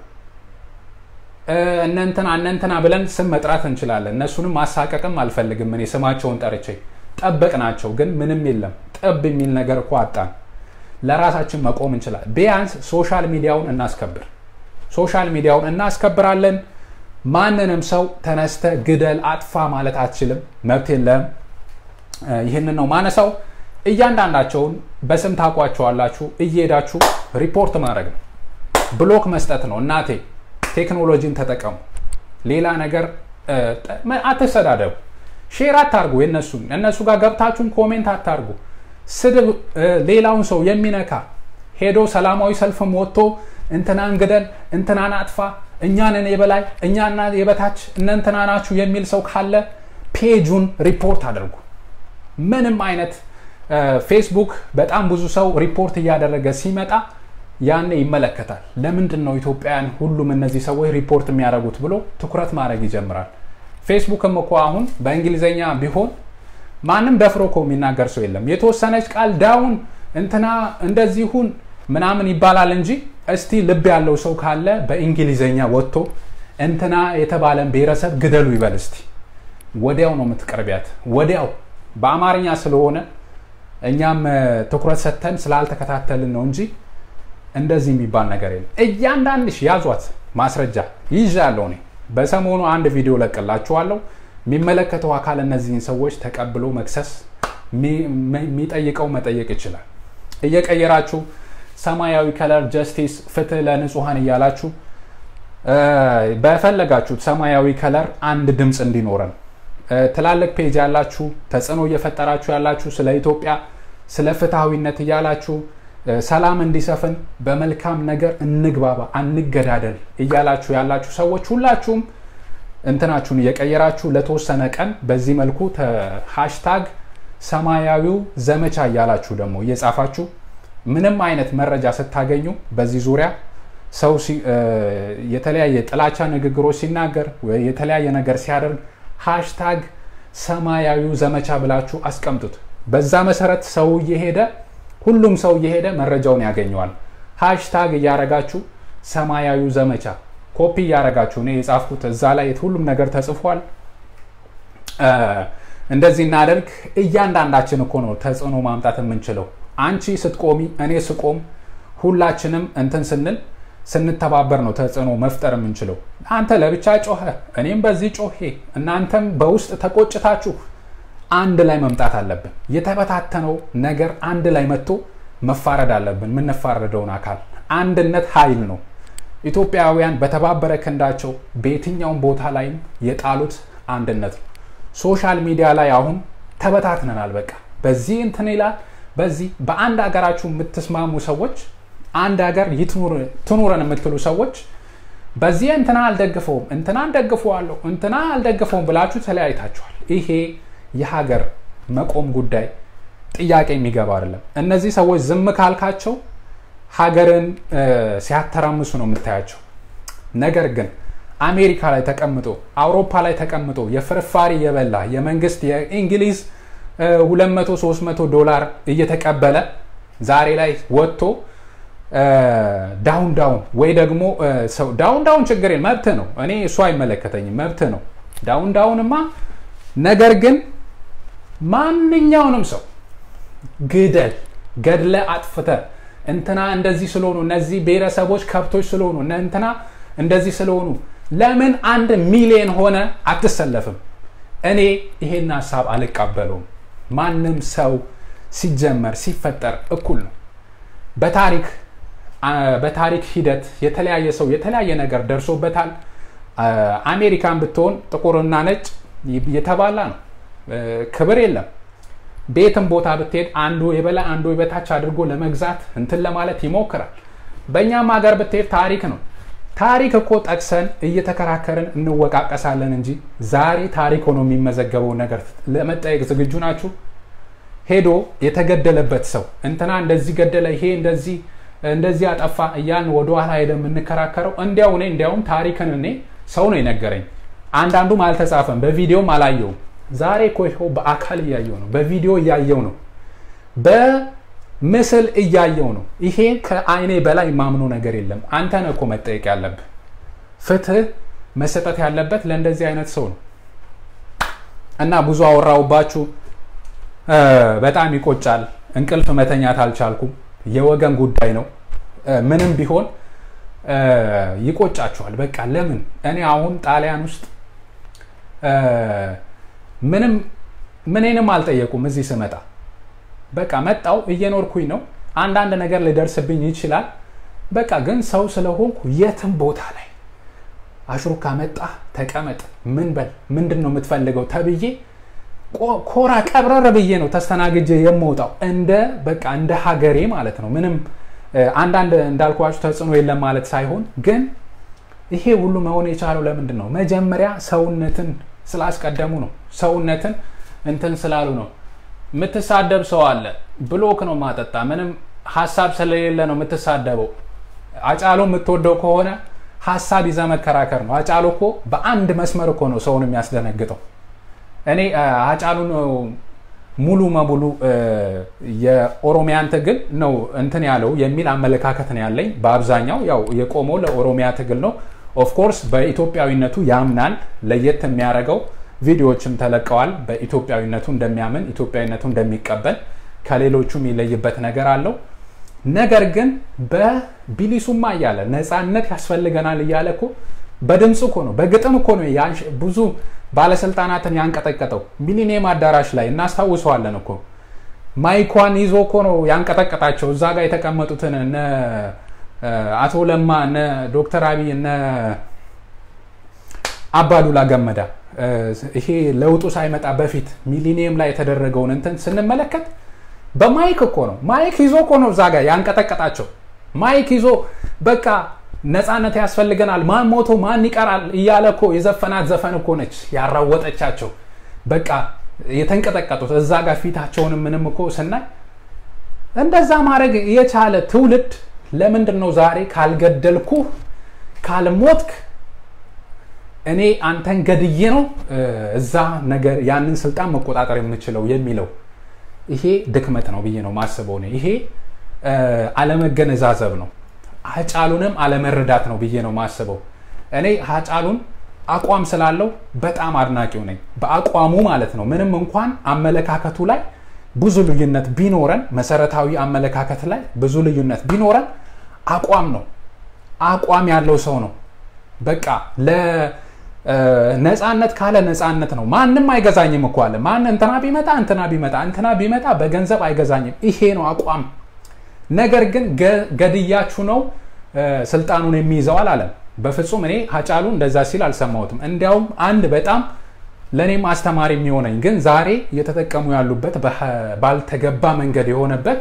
እነንትና እነንትና ብለን ስም መጥራት እንችላለን። እነሱንም ማሳቀቅም አልፈልግም እኔ ስማቸውን ጠርቼ ጠበቅናቸው፣ ግን ምንም የለም። ጠብ የሚል ነገር እኮ አጣን። ለራሳችን መቆም እንችላለን። ቢያንስ ሶሻል ሚዲያውን እናስከብር። ሶሻል ሚዲያውን እናስከብራለን። ማንንም ሰው ተነስተ ግደል፣ አጥፋ ማለት አትችልም። መብት የለም። ይህንን ነው ማነሳው። እያንዳንዳቸውን በስም ታውቋቸዋላችሁ። እየሄዳችሁ ሪፖርት ማድረግ ነው፣ ብሎክ መስጠት ነው። እናቴ ቴክኖሎጂን ተጠቀሙ። ሌላ ነገር አትሰዳደቡ። ሼር አታርጉ። የነሱን እነሱ ጋር ገብታችሁን ኮሜንት አታርጉ። ስድብ ሌላውን ሰው የሚነካ ሄዶ ሰላማዊ ሰልፍም ወጥቶ እንትናን ግደል፣ እንትናን አጥፋ፣ እኛንን የበላይ እኛና የበታች እነ እንትና ናችሁ የሚል ሰው ካለ ፔጁን ሪፖርት አድርጉ። ምንም አይነት ፌስቡክ በጣም ብዙ ሰው ሪፖርት እያደረገ ሲመጣ ያኔ ይመለከታል። ለምንድን ነው ኢትዮጵያውያን ሁሉም እነዚህ ሰዎች ሪፖርት የሚያደርጉት ብሎ ትኩረት ማድረግ ይጀምራል። ፌስቡክም እኮ አሁን በእንግሊዝኛ ቢሆን ማንም ደፍሮ እኮ የሚናገር ሰው የለም። የተወሰነች ቃል ዳውን እንትና እንደዚሁን ምናምን ይባላል እንጂ እስቲ ልብ ያለው ሰው ካለ በእንግሊዝኛ ወጥቶ እንትና የተባለን ብሔረሰብ ግደሉ ይበል እስቲ። ወዲያው ነው የምትቀርቢያት፣ ወዲያው በአማርኛ ስለሆነ እኛም ትኩረት ሰጥተን ስላልተከታተልን ነው እንጂ እንደዚህ የሚባል ነገር የለም። እያንዳንድሽ ያዟት ማስረጃ ይዣለሁ እኔ በሰሞኑ አንድ ቪዲዮ ለቅላችኋለሁ። የሚመለከተው አካል እነዚህን ሰዎች ተቀብሎ መክሰስ የሚጠይቀው መጠየቅ ይችላል። እየቀየራችሁ ሰማያዊ ከለር ጀስቲስ፣ ፍትህ ለንጹሐን እያላችሁ በፈለጋችሁት ሰማያዊ ከለር አንድ ድምፅ እንዲኖረን ትላልቅ ፔጅ ያላችሁ ተጽዕኖ እየፈጠራችሁ ያላችሁ ስለ ኢትዮጵያ ስለ ፍትሐዊነት እያላችሁ ሰላም እንዲሰፍን በመልካም ነገር እንግባባ፣ አንገዳደል እያላችሁ ያላችሁ ሰዎች ሁላችሁም እንትናችሁን እየቀየራችሁ ለተወሰነ ቀን በዚህ መልኩ ሃሽታግ ሰማያዊው ዘመቻ እያላችሁ ደግሞ እየጻፋችሁ ምንም አይነት መረጃ ስታገኙ በዚህ ዙሪያ ሰው የተለያየ ጥላቻ ንግግሮች ሲናገር ወይ የተለያየ ነገር ሲያደርግ ሃሽታግ ሰማያዊው ዘመቻ ብላችሁ አስቀምጡት። በዛ መሰረት ሰው እየሄደ ሁሉም ሰው እየሄደ መረጃውን ያገኘዋል። ሃሽታግ እያረጋችሁ ሰማያዊው ዘመቻ ኮፒ እያረጋችሁ እኔ የጻፍኩት እዛ ላይ ሁሉም ነገር ተጽፏል። እንደዚህ እናደርግ። እያንዳንዳችን እኮ ነው ተጽዕኖ ማምጣት የምንችለው። አንቺ ስትቆሚ፣ እኔ ስቆም፣ ሁላችንም እንትን ስንል ስንተባበር ነው ተጽዕኖ መፍጠር የምንችለው። አንተ ለብቻ ጮኸ፣ እኔም በዚህ ጮሄ፣ እናንተም በውስጥ ተቆጭታችሁ አንድ ላይ መምጣት አለብን። የተበታተነው ነገር አንድ ላይ መጥቶ መፋረድ አለብን። የምንፋረደውን አካል አንድነት ኃይል ነው። ኢትዮጵያውያን በተባበረ ክንዳቸው በየትኛውም ቦታ ላይም የጣሉት አንድነት ነው። ሶሻል ሚዲያ ላይ አሁን ተበታትነናል። በቃ በዚህ እንትን ይላል፣ በዚህ በአንድ ሀገራችሁ የምትስማሙ ሰዎች አንድ ሀገር ትኑረን የምትሉ ሰዎች በዚህ እንትና አልደግፈውም፣ እንትና ደግፈዋለሁ፣ እንትና አልደግፈውም ብላችሁ ተለያይታችኋል። ይሄ የሀገር መቆም ጉዳይ ጥያቄ የሚገባ አይደለም። እነዚህ ሰዎች ዝም ካልካቸው ሀገርን ሲያተራምሱ ነው የምታያቸው። ነገር ግን አሜሪካ ላይ ተቀምጦ አውሮፓ ላይ ተቀምጦ የፍርፋሪ የበላ የመንግስት የእንግሊዝ 200 300 ዶላር እየተቀበለ ዛሬ ላይ ወጥቶ ዳውን ዳውን ወይ ደግሞ ሰው ዳውን ዳውን ችግር መብት ነው። እኔ እሱ አይመለከተኝም፣ መብት ነው ዳውን ዳውንማ። ነገር ግን ማንኛውንም ሰው ግደል፣ ገድለ አጥፍተ እንትና እንደዚህ ስለሆኑ እነዚህ ብሔረሰቦች ከብቶች ስለሆኑ እነ እንትና እንደዚህ ስለሆኑ ለምን አንድ ሚሊዮን ሆነ አትሰለፍም? እኔ ይሄን ሀሳብ አልቀበለውም። ማንም ሰው ሲጀመር ሲፈጠር እኩል ነው። በታሪክ በታሪክ ሂደት የተለያየ ሰው የተለያየ ነገር ደርሶበታል። አሜሪካን ብትሆን ጥቁርና ነጭ የተባላ ነው። ክብር የለም። ቤትም ቦታ ብትሄድ አንዱ የበላይ አንዱ የበታች አድርጎ ለመግዛት እንትን ለማለት ይሞክራል። በእኛም ሀገር ብትሄድ ታሪክ ነው። ታሪክ እኮ ጠቅሰን እየተከራከርን እንወቃቀሳለን እንጂ ዛሬ ታሪክ ሆኖ የሚመዘገበው ነገር ለመጠየቅ ዝግጁ ናችሁ? ሄዶ የተገደለበት ሰው እንትና እንደዚህ ገደለ፣ ይሄ እንደዚህ እንደዚህ አጠፋ እያልን ወደኋላ ሄደ የምንከራከረው እንዲያው እኔ እንዲያውም ታሪክን እኔ ሰው ነው የነገረኝ። አንዳንዱም አልተጻፈም፣ በቪዲዮም አላየውም። ዛሬ እኮ ይኸው በአካል እያየው ነው፣ በቪዲዮ እያየው ነው፣ በምስል እያየው ነው። ይሄ ከአይኔ በላይ ማምኖ ነገር የለም። አንተ ነህ እኮ መጠየቅ ያለብህ። ፍትህ መሰጠት ያለበት ለእንደዚህ አይነት ሰው ነው። እና ብዙ አወራውባችሁ። በጣም ይቆጫል። እንቅልፍ መተኛት አልቻልኩም። የወገን ጉዳይ ነው። ምንም ቢሆን ይቆጫችኋል። በቃ ለምን እኔ አሁን ጣሊያን ውስጥ ምንም ምኔንም አልጠየቁም። እዚህ ስመጣ በቃ መጣው እየኖርኩኝ ነው። አንዳንድ ነገር ሊደርስብኝ ይችላል። በቃ ግን ሰው ስለሆንኩ የትም ቦታ ላይ አሽሩካ መጣ ተቀመጥ፣ ምን በል ምንድን ነው የምትፈልገው ተብዬ ኮራ ቀብረር ብዬ ነው ተስተናግጄ የምወጣው እንደ በቃ እንደ ሀገሬ ማለት ነው። ምንም አንዳንድ እንዳልኳችሁ ተጽዕኖ የለም ማለት ሳይሆን ግን ይሄ ሁሉ መሆን የቻለው ለምንድን ነው? መጀመሪያ ሰውነትን ስላስቀደሙ ነው። ሰውነትን እንትን ስላሉ ነው። የምትሳደብ ሰው አለ። ብሎክ ነው ማጠጣ። ምንም ሀሳብ ስለሌለ ነው የምትሳደበው። አጫሎ የምትወደው ከሆነ ሀሳብ ይዘ መከራከር ነው። አጫሎ እኮ በአንድ መስመር እኮ ነው ሰውን የሚያስደነግጠው። እኔ አጫሉን ሙሉ በሙሉ የኦሮሚያን ትግል ነው እንትን ያለው የሚል አመለካከት ነው ያለኝ። በአብዛኛው ያው የቆመው ለኦሮሚያ ትግል ነው። ኦፍኮርስ በኢትዮጵያዊነቱ ያምናል። ለየት የሚያደርገው ቪዲዮዎችም ተለቀዋል። በኢትዮጵያዊነቱ እንደሚያምን ኢትዮጵያዊነቱ እንደሚቀበል ከሌሎቹ የሚለይበት ነገር አለው። ነገር ግን በቢሊሱማ እያለ ነፃነት ያስፈልገናል እያለ እኮ በድምፅ እኮ ነው በግጥም እኮ ነው ብዙ ባለስልጣናትን ያንቀጠቀጠው ሚሊኒየም አዳራሽ ላይ እናስታውሰዋለን እኮ ማይኳን ይዞ እኮ ነው ያንቀጠቀጣቸው። እዛ ጋር የተቀመጡትን እነ አቶ ለማ እነ ዶክተር አብይ እነ አባዱላ ገመዳ ይሄ ለውጡ ሳይመጣ በፊት ሚሊኒየም ላይ የተደረገውን እንትን ስንመለከት በማይክ እኮ ነው ማይክ ይዞ እኮ ነው እዛ ጋር ያንቀጠቀጣቸው። ማይክ ይዞ በቃ ነፃነት ያስፈልገናል፣ ማን ሞቶ ማን ይቀራል እያለ እኮ የዘፈናት ዘፈን እኮ ነች ያራወጠቻቸው። በቃ የተንቀጠቀጡት እዛ ጋር ፊታቸውንም ምንም እኮ ስናይ እንደዛ ማድረግ የቻለ ትውልድ ለምንድን ነው ዛሬ ካልገደልኩ ካልሞትክ እኔ አንተን ገድዬ ነው እዛ ነገር ያንን ስልጣን መቆጣጠር የምችለው የሚለው ይሄ ድክመት ነው ብዬ ነው ማስበው። ይሄ አለመገነዛዘብ ነው። ሀጫሉንም አለመረዳት ነው ብዬ ነው ማስበው። እኔ ሀጫሉን አቋም ስላለው በጣም አድናቂው ነኝ። በአቋሙ ማለት ነው። ምንም እንኳን አመለካከቱ ላይ ብዙ ልዩነት ቢኖረን፣ መሰረታዊ አመለካከት ላይ ብዙ ልዩነት ቢኖረን አቋም ነው። አቋም ያለው ሰው ነው። በቃ ለነፃነት ካለ ነፃነት ነው። ማንም አይገዛኝም እኮ አለ። ማን እንትና ቢመጣ እንትና ቢመጣ እንትና ቢመጣ በገንዘብ አይገዛኝም። ይሄ ነው አቋም። ነገር ግን ገድያችሁ ነው ስልጣኑን የሚይዘው አላለም። በፍጹም እኔ ሀጫሉ እንደዛ ሲል አልሰማሁትም። እንዲያውም አንድ በጣም ለእኔም አስተማሪ የሚሆነኝ ግን ዛሬ እየተጠቀሙ ያሉበት ባልተገባ መንገድ የሆነበት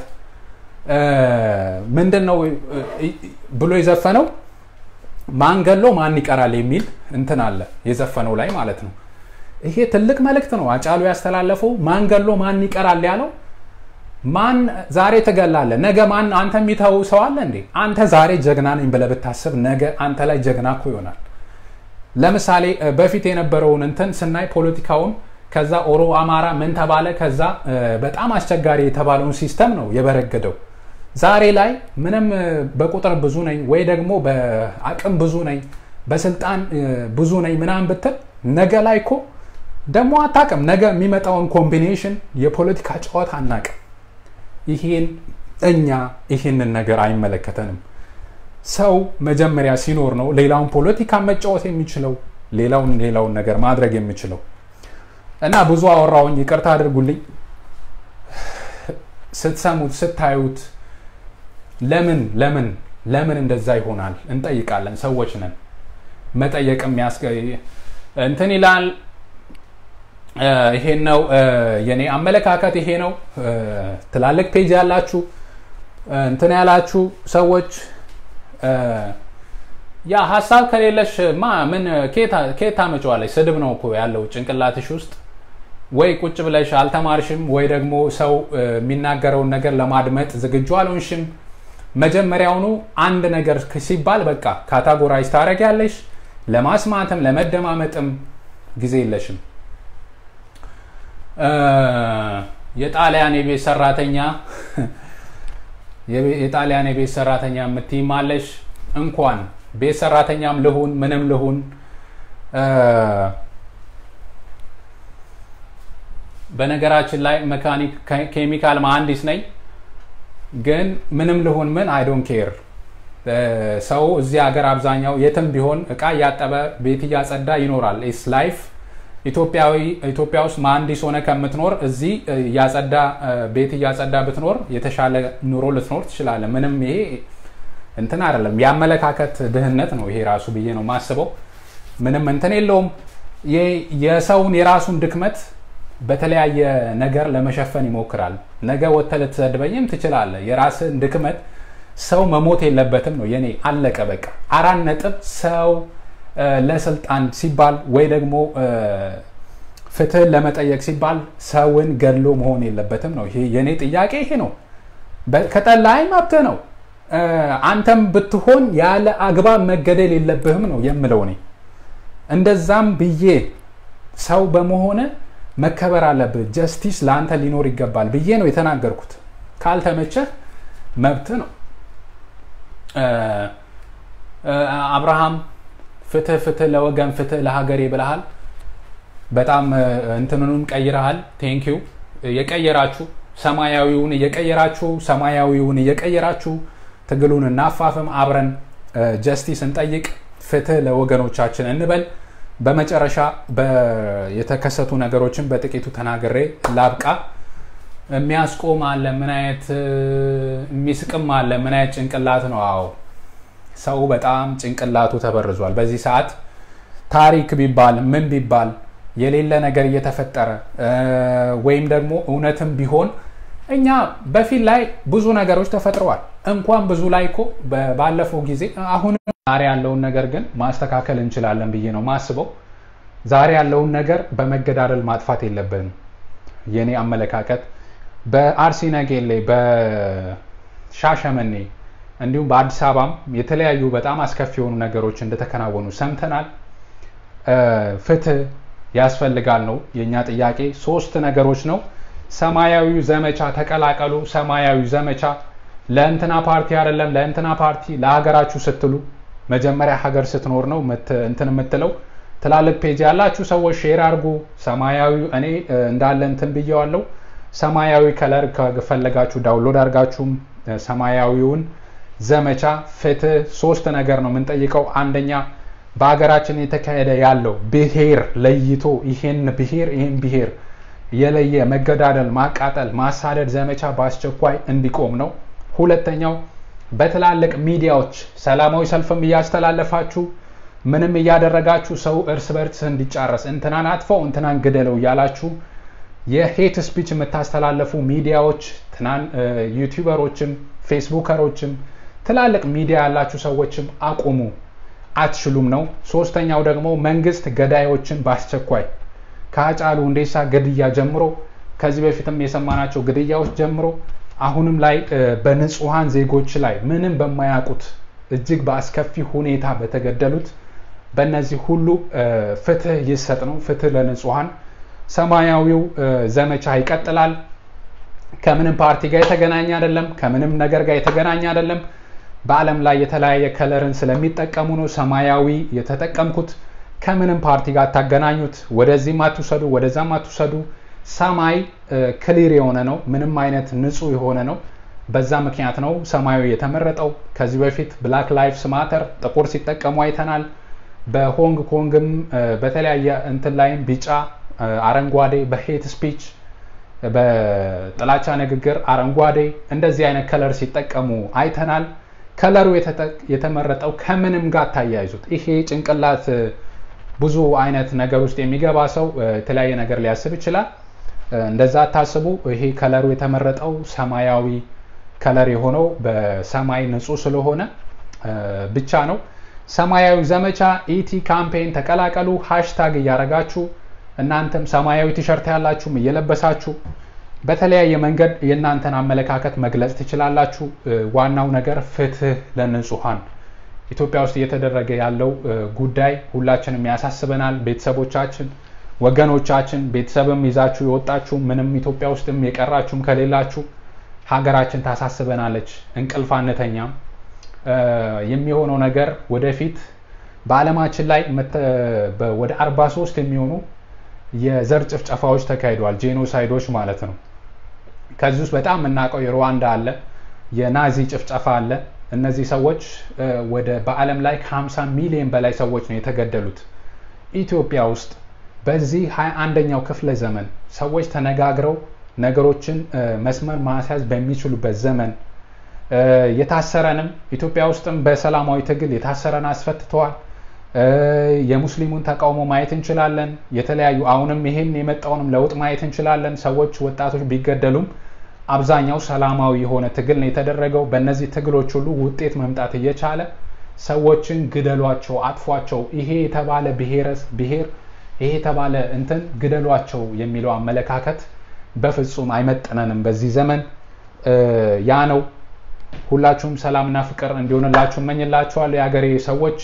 ምንድን ነው ብሎ የዘፈነው ማን ገሎ ማን ይቀራል የሚል እንትን አለ የዘፈነው ላይ ማለት ነው። ይሄ ትልቅ መልእክት ነው አጫሉ ያስተላለፈው። ማን ገሎ ማን ይቀራል ያለው ማን ዛሬ ትገላለህ፣ ነገ ማን አንተ የሚተው ሰው አለ እንዴ? አንተ ዛሬ ጀግና ነኝ ብለህ ብታስብ ነገ አንተ ላይ ጀግና እኮ ይሆናል። ለምሳሌ በፊት የነበረውን እንትን ስናይ ፖለቲካውን ከዛ ኦሮ አማራ ምን ተባለ፣ ከዛ በጣም አስቸጋሪ የተባለውን ሲስተም ነው የበረገደው። ዛሬ ላይ ምንም በቁጥር ብዙ ነኝ ወይ ደግሞ በአቅም ብዙ ነኝ በስልጣን ብዙ ነኝ ምናምን ብትል ነገ ላይ እኮ ደግሞ አታቅም። ነገ የሚመጣውን ኮምቢኔሽን የፖለቲካ ጨዋታ አናቅም። ይሄን እኛ ይህንን ነገር አይመለከተንም። ሰው መጀመሪያ ሲኖር ነው ሌላውን ፖለቲካ መጫወት የሚችለው ሌላውን ሌላውን ነገር ማድረግ የሚችለው እና ብዙ አወራውኝ፣ ይቅርታ አድርጉልኝ። ስትሰሙት ስታዩት ለምን ለምን ለምን እንደዛ ይሆናል እንጠይቃለን። ሰዎች ነን። መጠየቅ እንትን ይላል። ይሄን ነው የኔ አመለካከት፣ ይሄ ነው። ትላልቅ ፔጅ ያላችሁ እንትን ያላችሁ ሰዎች ያ ሀሳብ ከሌለሽ ማ ምን ኬት ታመጪዋለሽ? ስድብ ነው እኮ ያለው ጭንቅላትሽ ውስጥ። ወይ ቁጭ ብለሽ አልተማርሽም፣ ወይ ደግሞ ሰው የሚናገረውን ነገር ለማድመጥ ዝግጁ አልሆንሽም። መጀመሪያውኑ አንድ ነገር ሲባል በቃ ካታጎራይዝ ታደርጊያለሽ። ለማስማትም ለመደማመጥም ጊዜ የለሽም። የጣሊያን የቤት ሰራተኛ የጣሊያን የቤት ሰራተኛ የምትይማለሽ እንኳን ቤት ሰራተኛም ልሁን ምንም ልሁን በነገራችን ላይ መካኒክ ኬሚካል መሀንዲስ ነኝ ግን ምንም ልሁን ምን አይ ዶንት ኬር ሰው እዚህ ሀገር አብዛኛው የትም ቢሆን እቃ እያጠበ ቤት እያጸዳ ይኖራል ኢስ ላይፍ ኢትዮጵያዊ ኢትዮጵያ ውስጥ መሀንዲስ ሆነ ከምትኖር እዚህ እያጸዳ ቤት እያጸዳ ብትኖር የተሻለ ኑሮ ልትኖር ትችላለ ምንም ይሄ እንትን አይደለም የአመለካከት ድህነት ነው ይሄ ራሱ ብዬ ነው ማስበው ምንም እንትን የለውም የሰውን የራሱን ድክመት በተለያየ ነገር ለመሸፈን ይሞክራል ነገ ወጥተህ ልትሰድበኝም ትችላለ የራስን ድክመት ሰው መሞት የለበትም ነው የኔ አለቀ በቃ አራት ነጥብ ሰው ለስልጣን ሲባል ወይ ደግሞ ፍትህን ለመጠየቅ ሲባል ሰውን ገድሎ መሆን የለበትም ነው ይሄ የኔ ጥያቄ ይሄ ነው ከጠላይ መብትህ ነው አንተም ብትሆን ያለ አግባብ መገደል የለብህም ነው የምለው እኔ እንደዛም ብዬ ሰው በመሆነ መከበር አለብህ ጀስቲስ ለአንተ ሊኖር ይገባል ብዬ ነው የተናገርኩት ካልተመቸህ መብት ነው አብርሃም ፍትህ ፍትህ ለወገን ፍትህ ለሀገሬ ብለሃል በጣም እንትንኑን ቀይረሃል ቴንኪው የቀየራችሁ ሰማያዊውን እየቀየራችሁ ሰማያዊውን እየቀየራችሁ ትግሉን እናፋፍም አብረን ጀስቲስ እንጠይቅ ፍትህ ለወገኖቻችን እንበል በመጨረሻ የተከሰቱ ነገሮችን በጥቂቱ ተናግሬ ላብቃ የሚያስቆም አለ ምን አይነት የሚስቅም አለ ምን አይነት ጭንቅላት ነው አዎ ሰው በጣም ጭንቅላቱ ተበርዟል በዚህ ሰዓት ታሪክ ቢባል ምን ቢባል የሌለ ነገር እየተፈጠረ ወይም ደግሞ እውነትም ቢሆን እኛ በፊት ላይ ብዙ ነገሮች ተፈጥረዋል እንኳን ብዙ ላይ እኮ ባለፈው ጊዜ አሁን ዛሬ ያለውን ነገር ግን ማስተካከል እንችላለን ብዬ ነው ማስበው ዛሬ ያለውን ነገር በመገዳደል ማጥፋት የለብንም የኔ አመለካከት በአርሲ ነገሌ በሻሸመኔ እንዲሁም በአዲስ አበባም የተለያዩ በጣም አስከፊ የሆኑ ነገሮች እንደተከናወኑ ሰምተናል ፍትህ ያስፈልጋል ነው የእኛ ጥያቄ ሶስት ነገሮች ነው ሰማያዊ ዘመቻ ተቀላቀሉ ሰማያዊ ዘመቻ ለእንትና ፓርቲ አይደለም ለእንትና ፓርቲ ለሀገራችሁ ስትሉ መጀመሪያ ሀገር ስትኖር ነው እንትን የምትለው ትላልቅ ፔጅ ያላችሁ ሰዎች ሼር አድርጉ። ሰማያዊ እኔ እንዳለ እንትን ብየዋለሁ። ሰማያዊ ከለር ከፈለጋችሁ ዳውንሎድ አድርጋችሁም ሰማያዊውን ዘመቻ ፍትህ ሶስት ነገር ነው የምንጠይቀው። አንደኛ በሀገራችን የተካሄደ ያለው ብሔር ለይቶ ይሄን ብሔር ይሄን ብሔር የለየ መገዳደል፣ ማቃጠል፣ ማሳደድ ዘመቻ በአስቸኳይ እንዲቆም ነው። ሁለተኛው በትላልቅ ሚዲያዎች ሰላማዊ ሰልፍም እያስተላለፋችሁ ምንም እያደረጋችሁ ሰው እርስ በርስ እንዲጫረስ እንትናን አጥፈው እንትናን ግደለው እያላችሁ የሄት ስፒች የምታስተላለፉ ሚዲያዎች ትናን ዩቲዩበሮችም ፌስቡከሮችም ትላልቅ ሚዲያ ያላችሁ ሰዎችም አቁሙ፣ አትችሉም ነው። ሶስተኛው ደግሞ መንግስት ገዳዮችን በአስቸኳይ ከሀጫሉ ሁንዴሳ ግድያ ጀምሮ ከዚህ በፊትም የሰማናቸው ግድያዎች ጀምሮ አሁንም ላይ በንጹሐን ዜጎች ላይ ምንም በማያውቁት እጅግ በአስከፊ ሁኔታ በተገደሉት በእነዚህ ሁሉ ፍትህ ይሰጥ ነው። ፍትህ ለንጹሐን። ሰማያዊው ዘመቻ ይቀጥላል። ከምንም ፓርቲ ጋር የተገናኘ አይደለም። ከምንም ነገር ጋር የተገናኘ አይደለም። በዓለም ላይ የተለያየ ከለርን ስለሚጠቀሙ ነው ሰማያዊ የተጠቀምኩት። ከምንም ፓርቲ ጋር አታገናኙት። ወደዚህም አትውሰዱ፣ ወደዛም አትውሰዱ። ሰማይ ክሊር የሆነ ነው። ምንም አይነት ንጹህ የሆነ ነው። በዛ ምክንያት ነው ሰማያዊ የተመረጠው። ከዚህ በፊት ብላክ ላይፍስ ማተር ጥቁር ሲጠቀሙ አይተናል። በሆንግ ኮንግም በተለያየ እንትን ላይም ቢጫ፣ አረንጓዴ በሄት ስፒች በጥላቻ ንግግር አረንጓዴ እንደዚህ አይነት ከለር ሲጠቀሙ አይተናል። ከለሩ የተመረጠው ከምንም ጋር ታያይዙት። ይሄ ጭንቅላት ብዙ አይነት ነገር ውስጥ የሚገባ ሰው የተለያየ ነገር ሊያስብ ይችላል። እንደዛ አታስቡ። ይሄ ከለሩ የተመረጠው ሰማያዊ ከለር የሆነው በሰማይ ንጹህ ስለሆነ ብቻ ነው። ሰማያዊ ዘመቻ ኢቲ ካምፔን ተቀላቀሉ። ሃሽታግ እያደረጋችሁ እናንተም ሰማያዊ ቲሸርት ያላችሁም እየለበሳችሁ በተለያየ መንገድ የእናንተን አመለካከት መግለጽ ትችላላችሁ። ዋናው ነገር ፍትህ ለንጹሐን ኢትዮጵያ ውስጥ እየተደረገ ያለው ጉዳይ ሁላችንም ያሳስበናል። ቤተሰቦቻችን፣ ወገኖቻችን ቤተሰብም ይዛችሁ የወጣችሁ ምንም ኢትዮጵያ ውስጥም የቀራችሁም ከሌላችሁ ሀገራችን ታሳስበናለች። እንቅልፍ አንተኛም። የሚሆነው ነገር ወደፊት በዓለማችን ላይ ወደ 43 የሚሆኑ የዘር ጭፍጨፋዎች ተካሂደዋል። ጄኖሳይዶች ማለት ነው። ከዚህ ውስጥ በጣም የምናውቀው የሩዋንዳ አለ፣ የናዚ ጭፍጨፋ አለ። እነዚህ ሰዎች ወደ በዓለም ላይ ከ50 ሚሊዮን በላይ ሰዎች ነው የተገደሉት። ኢትዮጵያ ውስጥ በዚህ 21ኛው ክፍለ ዘመን ሰዎች ተነጋግረው ነገሮችን መስመር ማስያዝ በሚችሉበት ዘመን የታሰረንም ኢትዮጵያ ውስጥም በሰላማዊ ትግል የታሰረን አስፈትተዋል። የሙስሊሙን ተቃውሞ ማየት እንችላለን። የተለያዩ አሁንም ይሄን የመጣውንም ለውጥ ማየት እንችላለን። ሰዎች ወጣቶች ቢገደሉም አብዛኛው ሰላማዊ የሆነ ትግል ነው የተደረገው። በእነዚህ ትግሎች ሁሉ ውጤት መምጣት እየቻለ ሰዎችን ግደሏቸው፣ አጥፏቸው፣ ይሄ የተባለ ብሔር ይሄ የተባለ እንትን ግደሏቸው የሚለው አመለካከት በፍጹም አይመጥነንም በዚህ ዘመን። ያ ነው። ሁላችሁም ሰላምና ፍቅር እንዲሆንላችሁ እመኝላችኋለሁ የሀገሬ ሰዎች።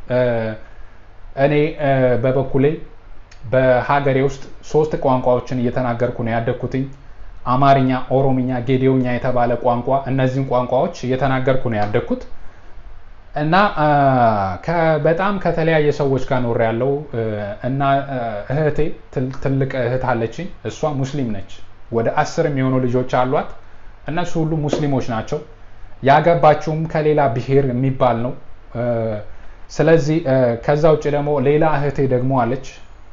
እኔ በበኩሌ በሀገሬ ውስጥ ሶስት ቋንቋዎችን እየተናገርኩ ነው ያደግኩትኝ። አማርኛ፣ ኦሮምኛ፣ ጌዴውኛ የተባለ ቋንቋ እነዚህን ቋንቋዎች እየተናገርኩ ነው ያደግኩት እና በጣም ከተለያየ ሰዎች ጋር ኖር ያለው እና እህቴ ትልቅ እህት አለችኝ። እሷ ሙስሊም ነች። ወደ አስር የሚሆኑ ልጆች አሏት። እነሱ ሁሉ ሙስሊሞች ናቸው። ያገባችውም ከሌላ ብሔር የሚባል ነው። ስለዚህ ከዛ ውጭ ደግሞ ሌላ እህቴ ደግሞ አለች።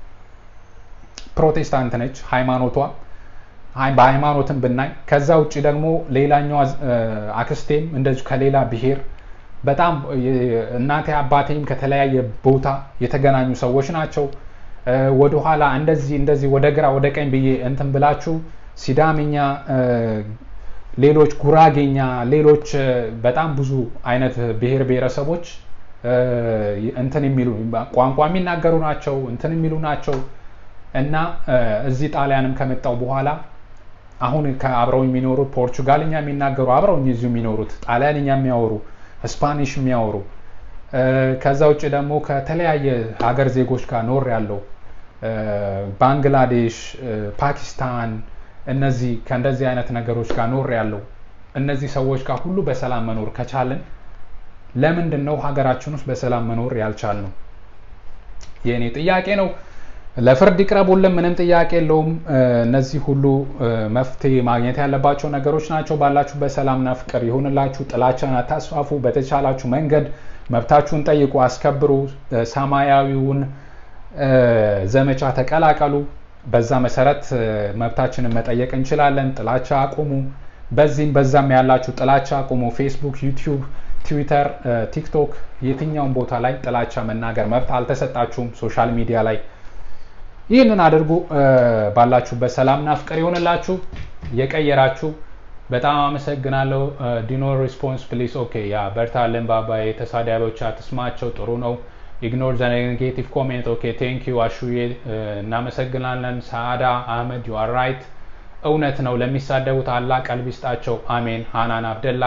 ፕሮቴስታንት ነች ሃይማኖቷ በሃይማኖትም ብናይ። ከዛ ውጭ ደግሞ ሌላኛዋ አክስቴም እንደዚሁ ከሌላ ብሔር በጣም እናቴ አባቴም ከተለያየ ቦታ የተገናኙ ሰዎች ናቸው። ወደኋላ እንደዚህ እንደዚህ ወደ ግራ ወደ ቀኝ ብዬ እንትን ብላችሁ ሲዳምኛ፣ ሌሎች ጉራጌኛ፣ ሌሎች በጣም ብዙ አይነት ብሔር ብሔረሰቦች እንትን የሚሉ ቋንቋ የሚናገሩ ናቸው። እንትን የሚሉ ናቸው እና እዚህ ጣሊያንም ከመጣው በኋላ አሁን ከአብረው የሚኖሩት ፖርቹጋልኛ የሚናገሩ አብረውኝ እዚሁ የሚኖሩት ጣሊያንኛ የሚያወሩ ስፓኒሽ የሚያወሩ ከዛ ውጭ ደግሞ ከተለያየ ሀገር ዜጎች ጋር ኖር ያለው ባንግላዴሽ፣ ፓኪስታን እነዚህ ከእንደዚህ አይነት ነገሮች ጋር ኖር ያለው እነዚህ ሰዎች ጋር ሁሉ በሰላም መኖር ከቻልን ለምንድን ነው ሀገራችን ውስጥ በሰላም መኖር ያልቻል ነው? የእኔ ጥያቄ ነው። ለፍርድ ይቅረቡልን፣ ምንም ጥያቄ የለውም። እነዚህ ሁሉ መፍትሄ ማግኘት ያለባቸው ነገሮች ናቸው። ባላችሁበት ሰላምና ፍቅር ይሁንላችሁ። ጥላቻን አታስፋፉ። በተቻላችሁ መንገድ መብታችሁን ጠይቁ፣ አስከብሩ። ሰማያዊውን ዘመቻ ተቀላቀሉ። በዛ መሰረት መብታችንን መጠየቅ እንችላለን። ጥላቻ አቁሙ። በዚህም በዛም ያላችሁ ጥላቻ አቁሙ። ፌስቡክ፣ ዩቲዩብ፣ ትዊተር፣ ቲክቶክ የትኛውም ቦታ ላይ ጥላቻ መናገር መብት አልተሰጣችሁም። ሶሻል ሚዲያ ላይ ይህንን አድርጉ። ባላችሁበት ሰላምና ፍቅር ይሆንላችሁ። የቀየራችሁ በጣም አመሰግናለሁ። ዲኖ ሪስፖንስ ፕሊስ ኦኬ ያ በርታለን ባባዬ። ተሳዳቢዎች አትስማቸው፣ ጥሩ ነው። ኢግኖር ዘ ኔጌቲቭ ኮሜንት ኦኬ ቴንክ ዩ አሹዬ፣ እናመሰግናለን። ሳአዳ አህመድ ዩ አር ራይት፣ እውነት ነው። ለሚሳደቡት አላህ ቀልብ ይስጣቸው፣ አሜን። ሃናን አብደላ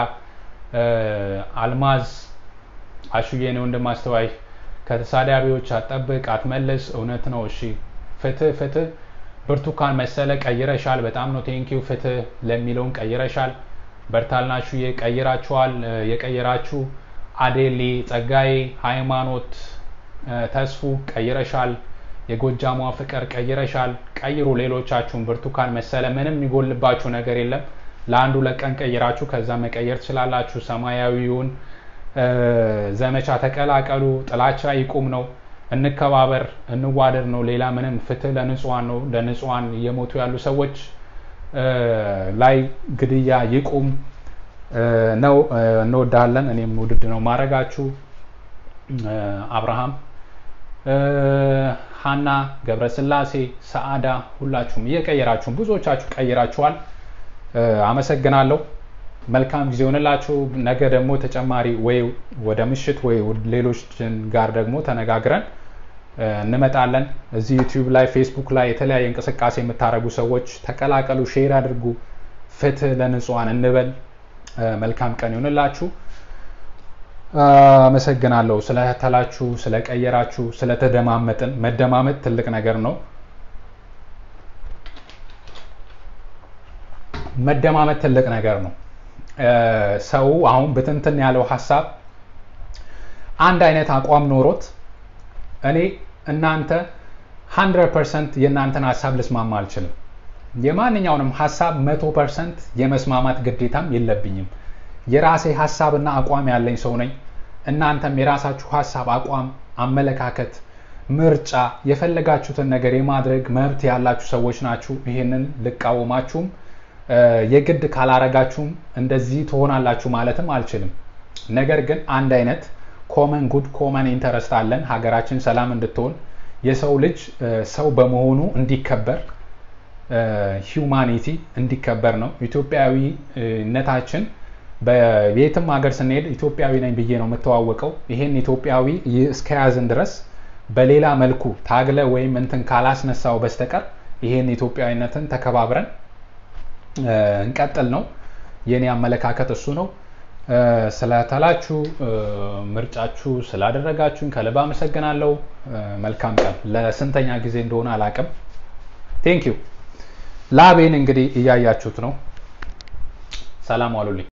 አልማዝ አሹዬ ነው እንደማስተዋይ ከተሳዳቢዎች አትጠብቅ፣ አትመልስ። እውነት ነው። እሺ ፍትህ ፍትህ ብርቱካን መሰለ ቀይረሻል። በጣም ነው ቴንኪው። ፍትህ ለሚለውን ቀይረሻል። በርታልናሹዬ ቀይራችኋል። የቀየራችሁ አዴሊ ጸጋዬ፣ ሃይማኖት ተስፉ ቀይረሻል። የጎጃሟ ፍቅር ቀይረሻል። ቀይሩ ሌሎቻችሁን። ብርቱካን መሰለ ምንም የሚጎልባችሁ ነገር የለም። ለአንዱ ለቀን ቀይራችሁ ከዛ መቀየር ትችላላችሁ። ሰማያዊውን ዘመቻ ተቀላቀሉ። ጥላቻ ይቁም ነው። እንከባበር፣ እንዋደድ ነው። ሌላ ምንም ፍትህ ለንጹዋን ነው። ለንጹዋን እየሞቱ ያሉ ሰዎች ላይ ግድያ ይቁም ነው። እንወዳለን። እኔም ውድድ ነው ማድረጋችሁ። አብርሃም፣ ሀና ገብረስላሴ፣ ሰአዳ ሁላችሁም እየቀየራችሁም ብዙዎቻችሁ ቀይራችኋል። አመሰግናለሁ። መልካም ጊዜ ሆንላችሁ። ነገ ደግሞ ተጨማሪ ወይ ወደ ምሽት ወይ ሌሎች ጋር ደግሞ ተነጋግረን እንመጣለን። እዚህ ዩቲዩብ ላይ ፌስቡክ ላይ የተለያየ እንቅስቃሴ የምታደርጉ ሰዎች ተቀላቀሉ፣ ሼር አድርጉ። ፍትህ ለንጹሃን እንበል። መልካም ቀን ይሆንላችሁ። አመሰግናለሁ ስለተላችሁ፣ ስለቀየራችሁ፣ ስለተደማመጥን። መደማመጥ ትልቅ ነገር ነው። መደማመጥ ትልቅ ነገር ነው። ሰው አሁን ብትንትን ያለው ሀሳብ አንድ አይነት አቋም ኖሮት እኔ እናንተ 100 ፐርሰንት የእናንተን ሀሳብ ልስማማ አልችልም። የማንኛውንም ሀሳብ መቶ ፐርሰንት የመስማማት ግዴታም የለብኝም። የራሴ ሀሳብና አቋም ያለኝ ሰው ነኝ። እናንተም የራሳችሁ ሀሳብ፣ አቋም፣ አመለካከት፣ ምርጫ የፈለጋችሁትን ነገር የማድረግ መብት ያላችሁ ሰዎች ናችሁ። ይህንን ልቃወማችሁም የግድ ካላረጋችሁም እንደዚህ ትሆናላችሁ ማለትም አልችልም። ነገር ግን አንድ አይነት ኮመን ጉድ ኮመን ኢንተረስት አለን። ሀገራችን ሰላም እንድትሆን የሰው ልጅ ሰው በመሆኑ እንዲከበር ሂውማኒቲ እንዲከበር ነው። ኢትዮጵያዊነታችን በየትም ሀገር ስንሄድ ኢትዮጵያዊ ነኝ ብዬ ነው የምተዋወቀው። ይሄን ኢትዮጵያዊ እስከያዝን ድረስ በሌላ መልኩ ታግለ ወይም እንትን ካላስነሳው በስተቀር ይሄን ኢትዮጵያዊነትን ተከባብረን እንቀጥል ነው። የኔ አመለካከት እሱ ነው። ስለተላችሁ ምርጫችሁ ስላደረጋችሁኝ ከልብ አመሰግናለሁ። መልካም ቀን። ለስንተኛ ጊዜ እንደሆነ አላቅም። ቴንክ ዩ። ላቤን እንግዲህ እያያችሁት ነው። ሰላም ዋሉልኝ።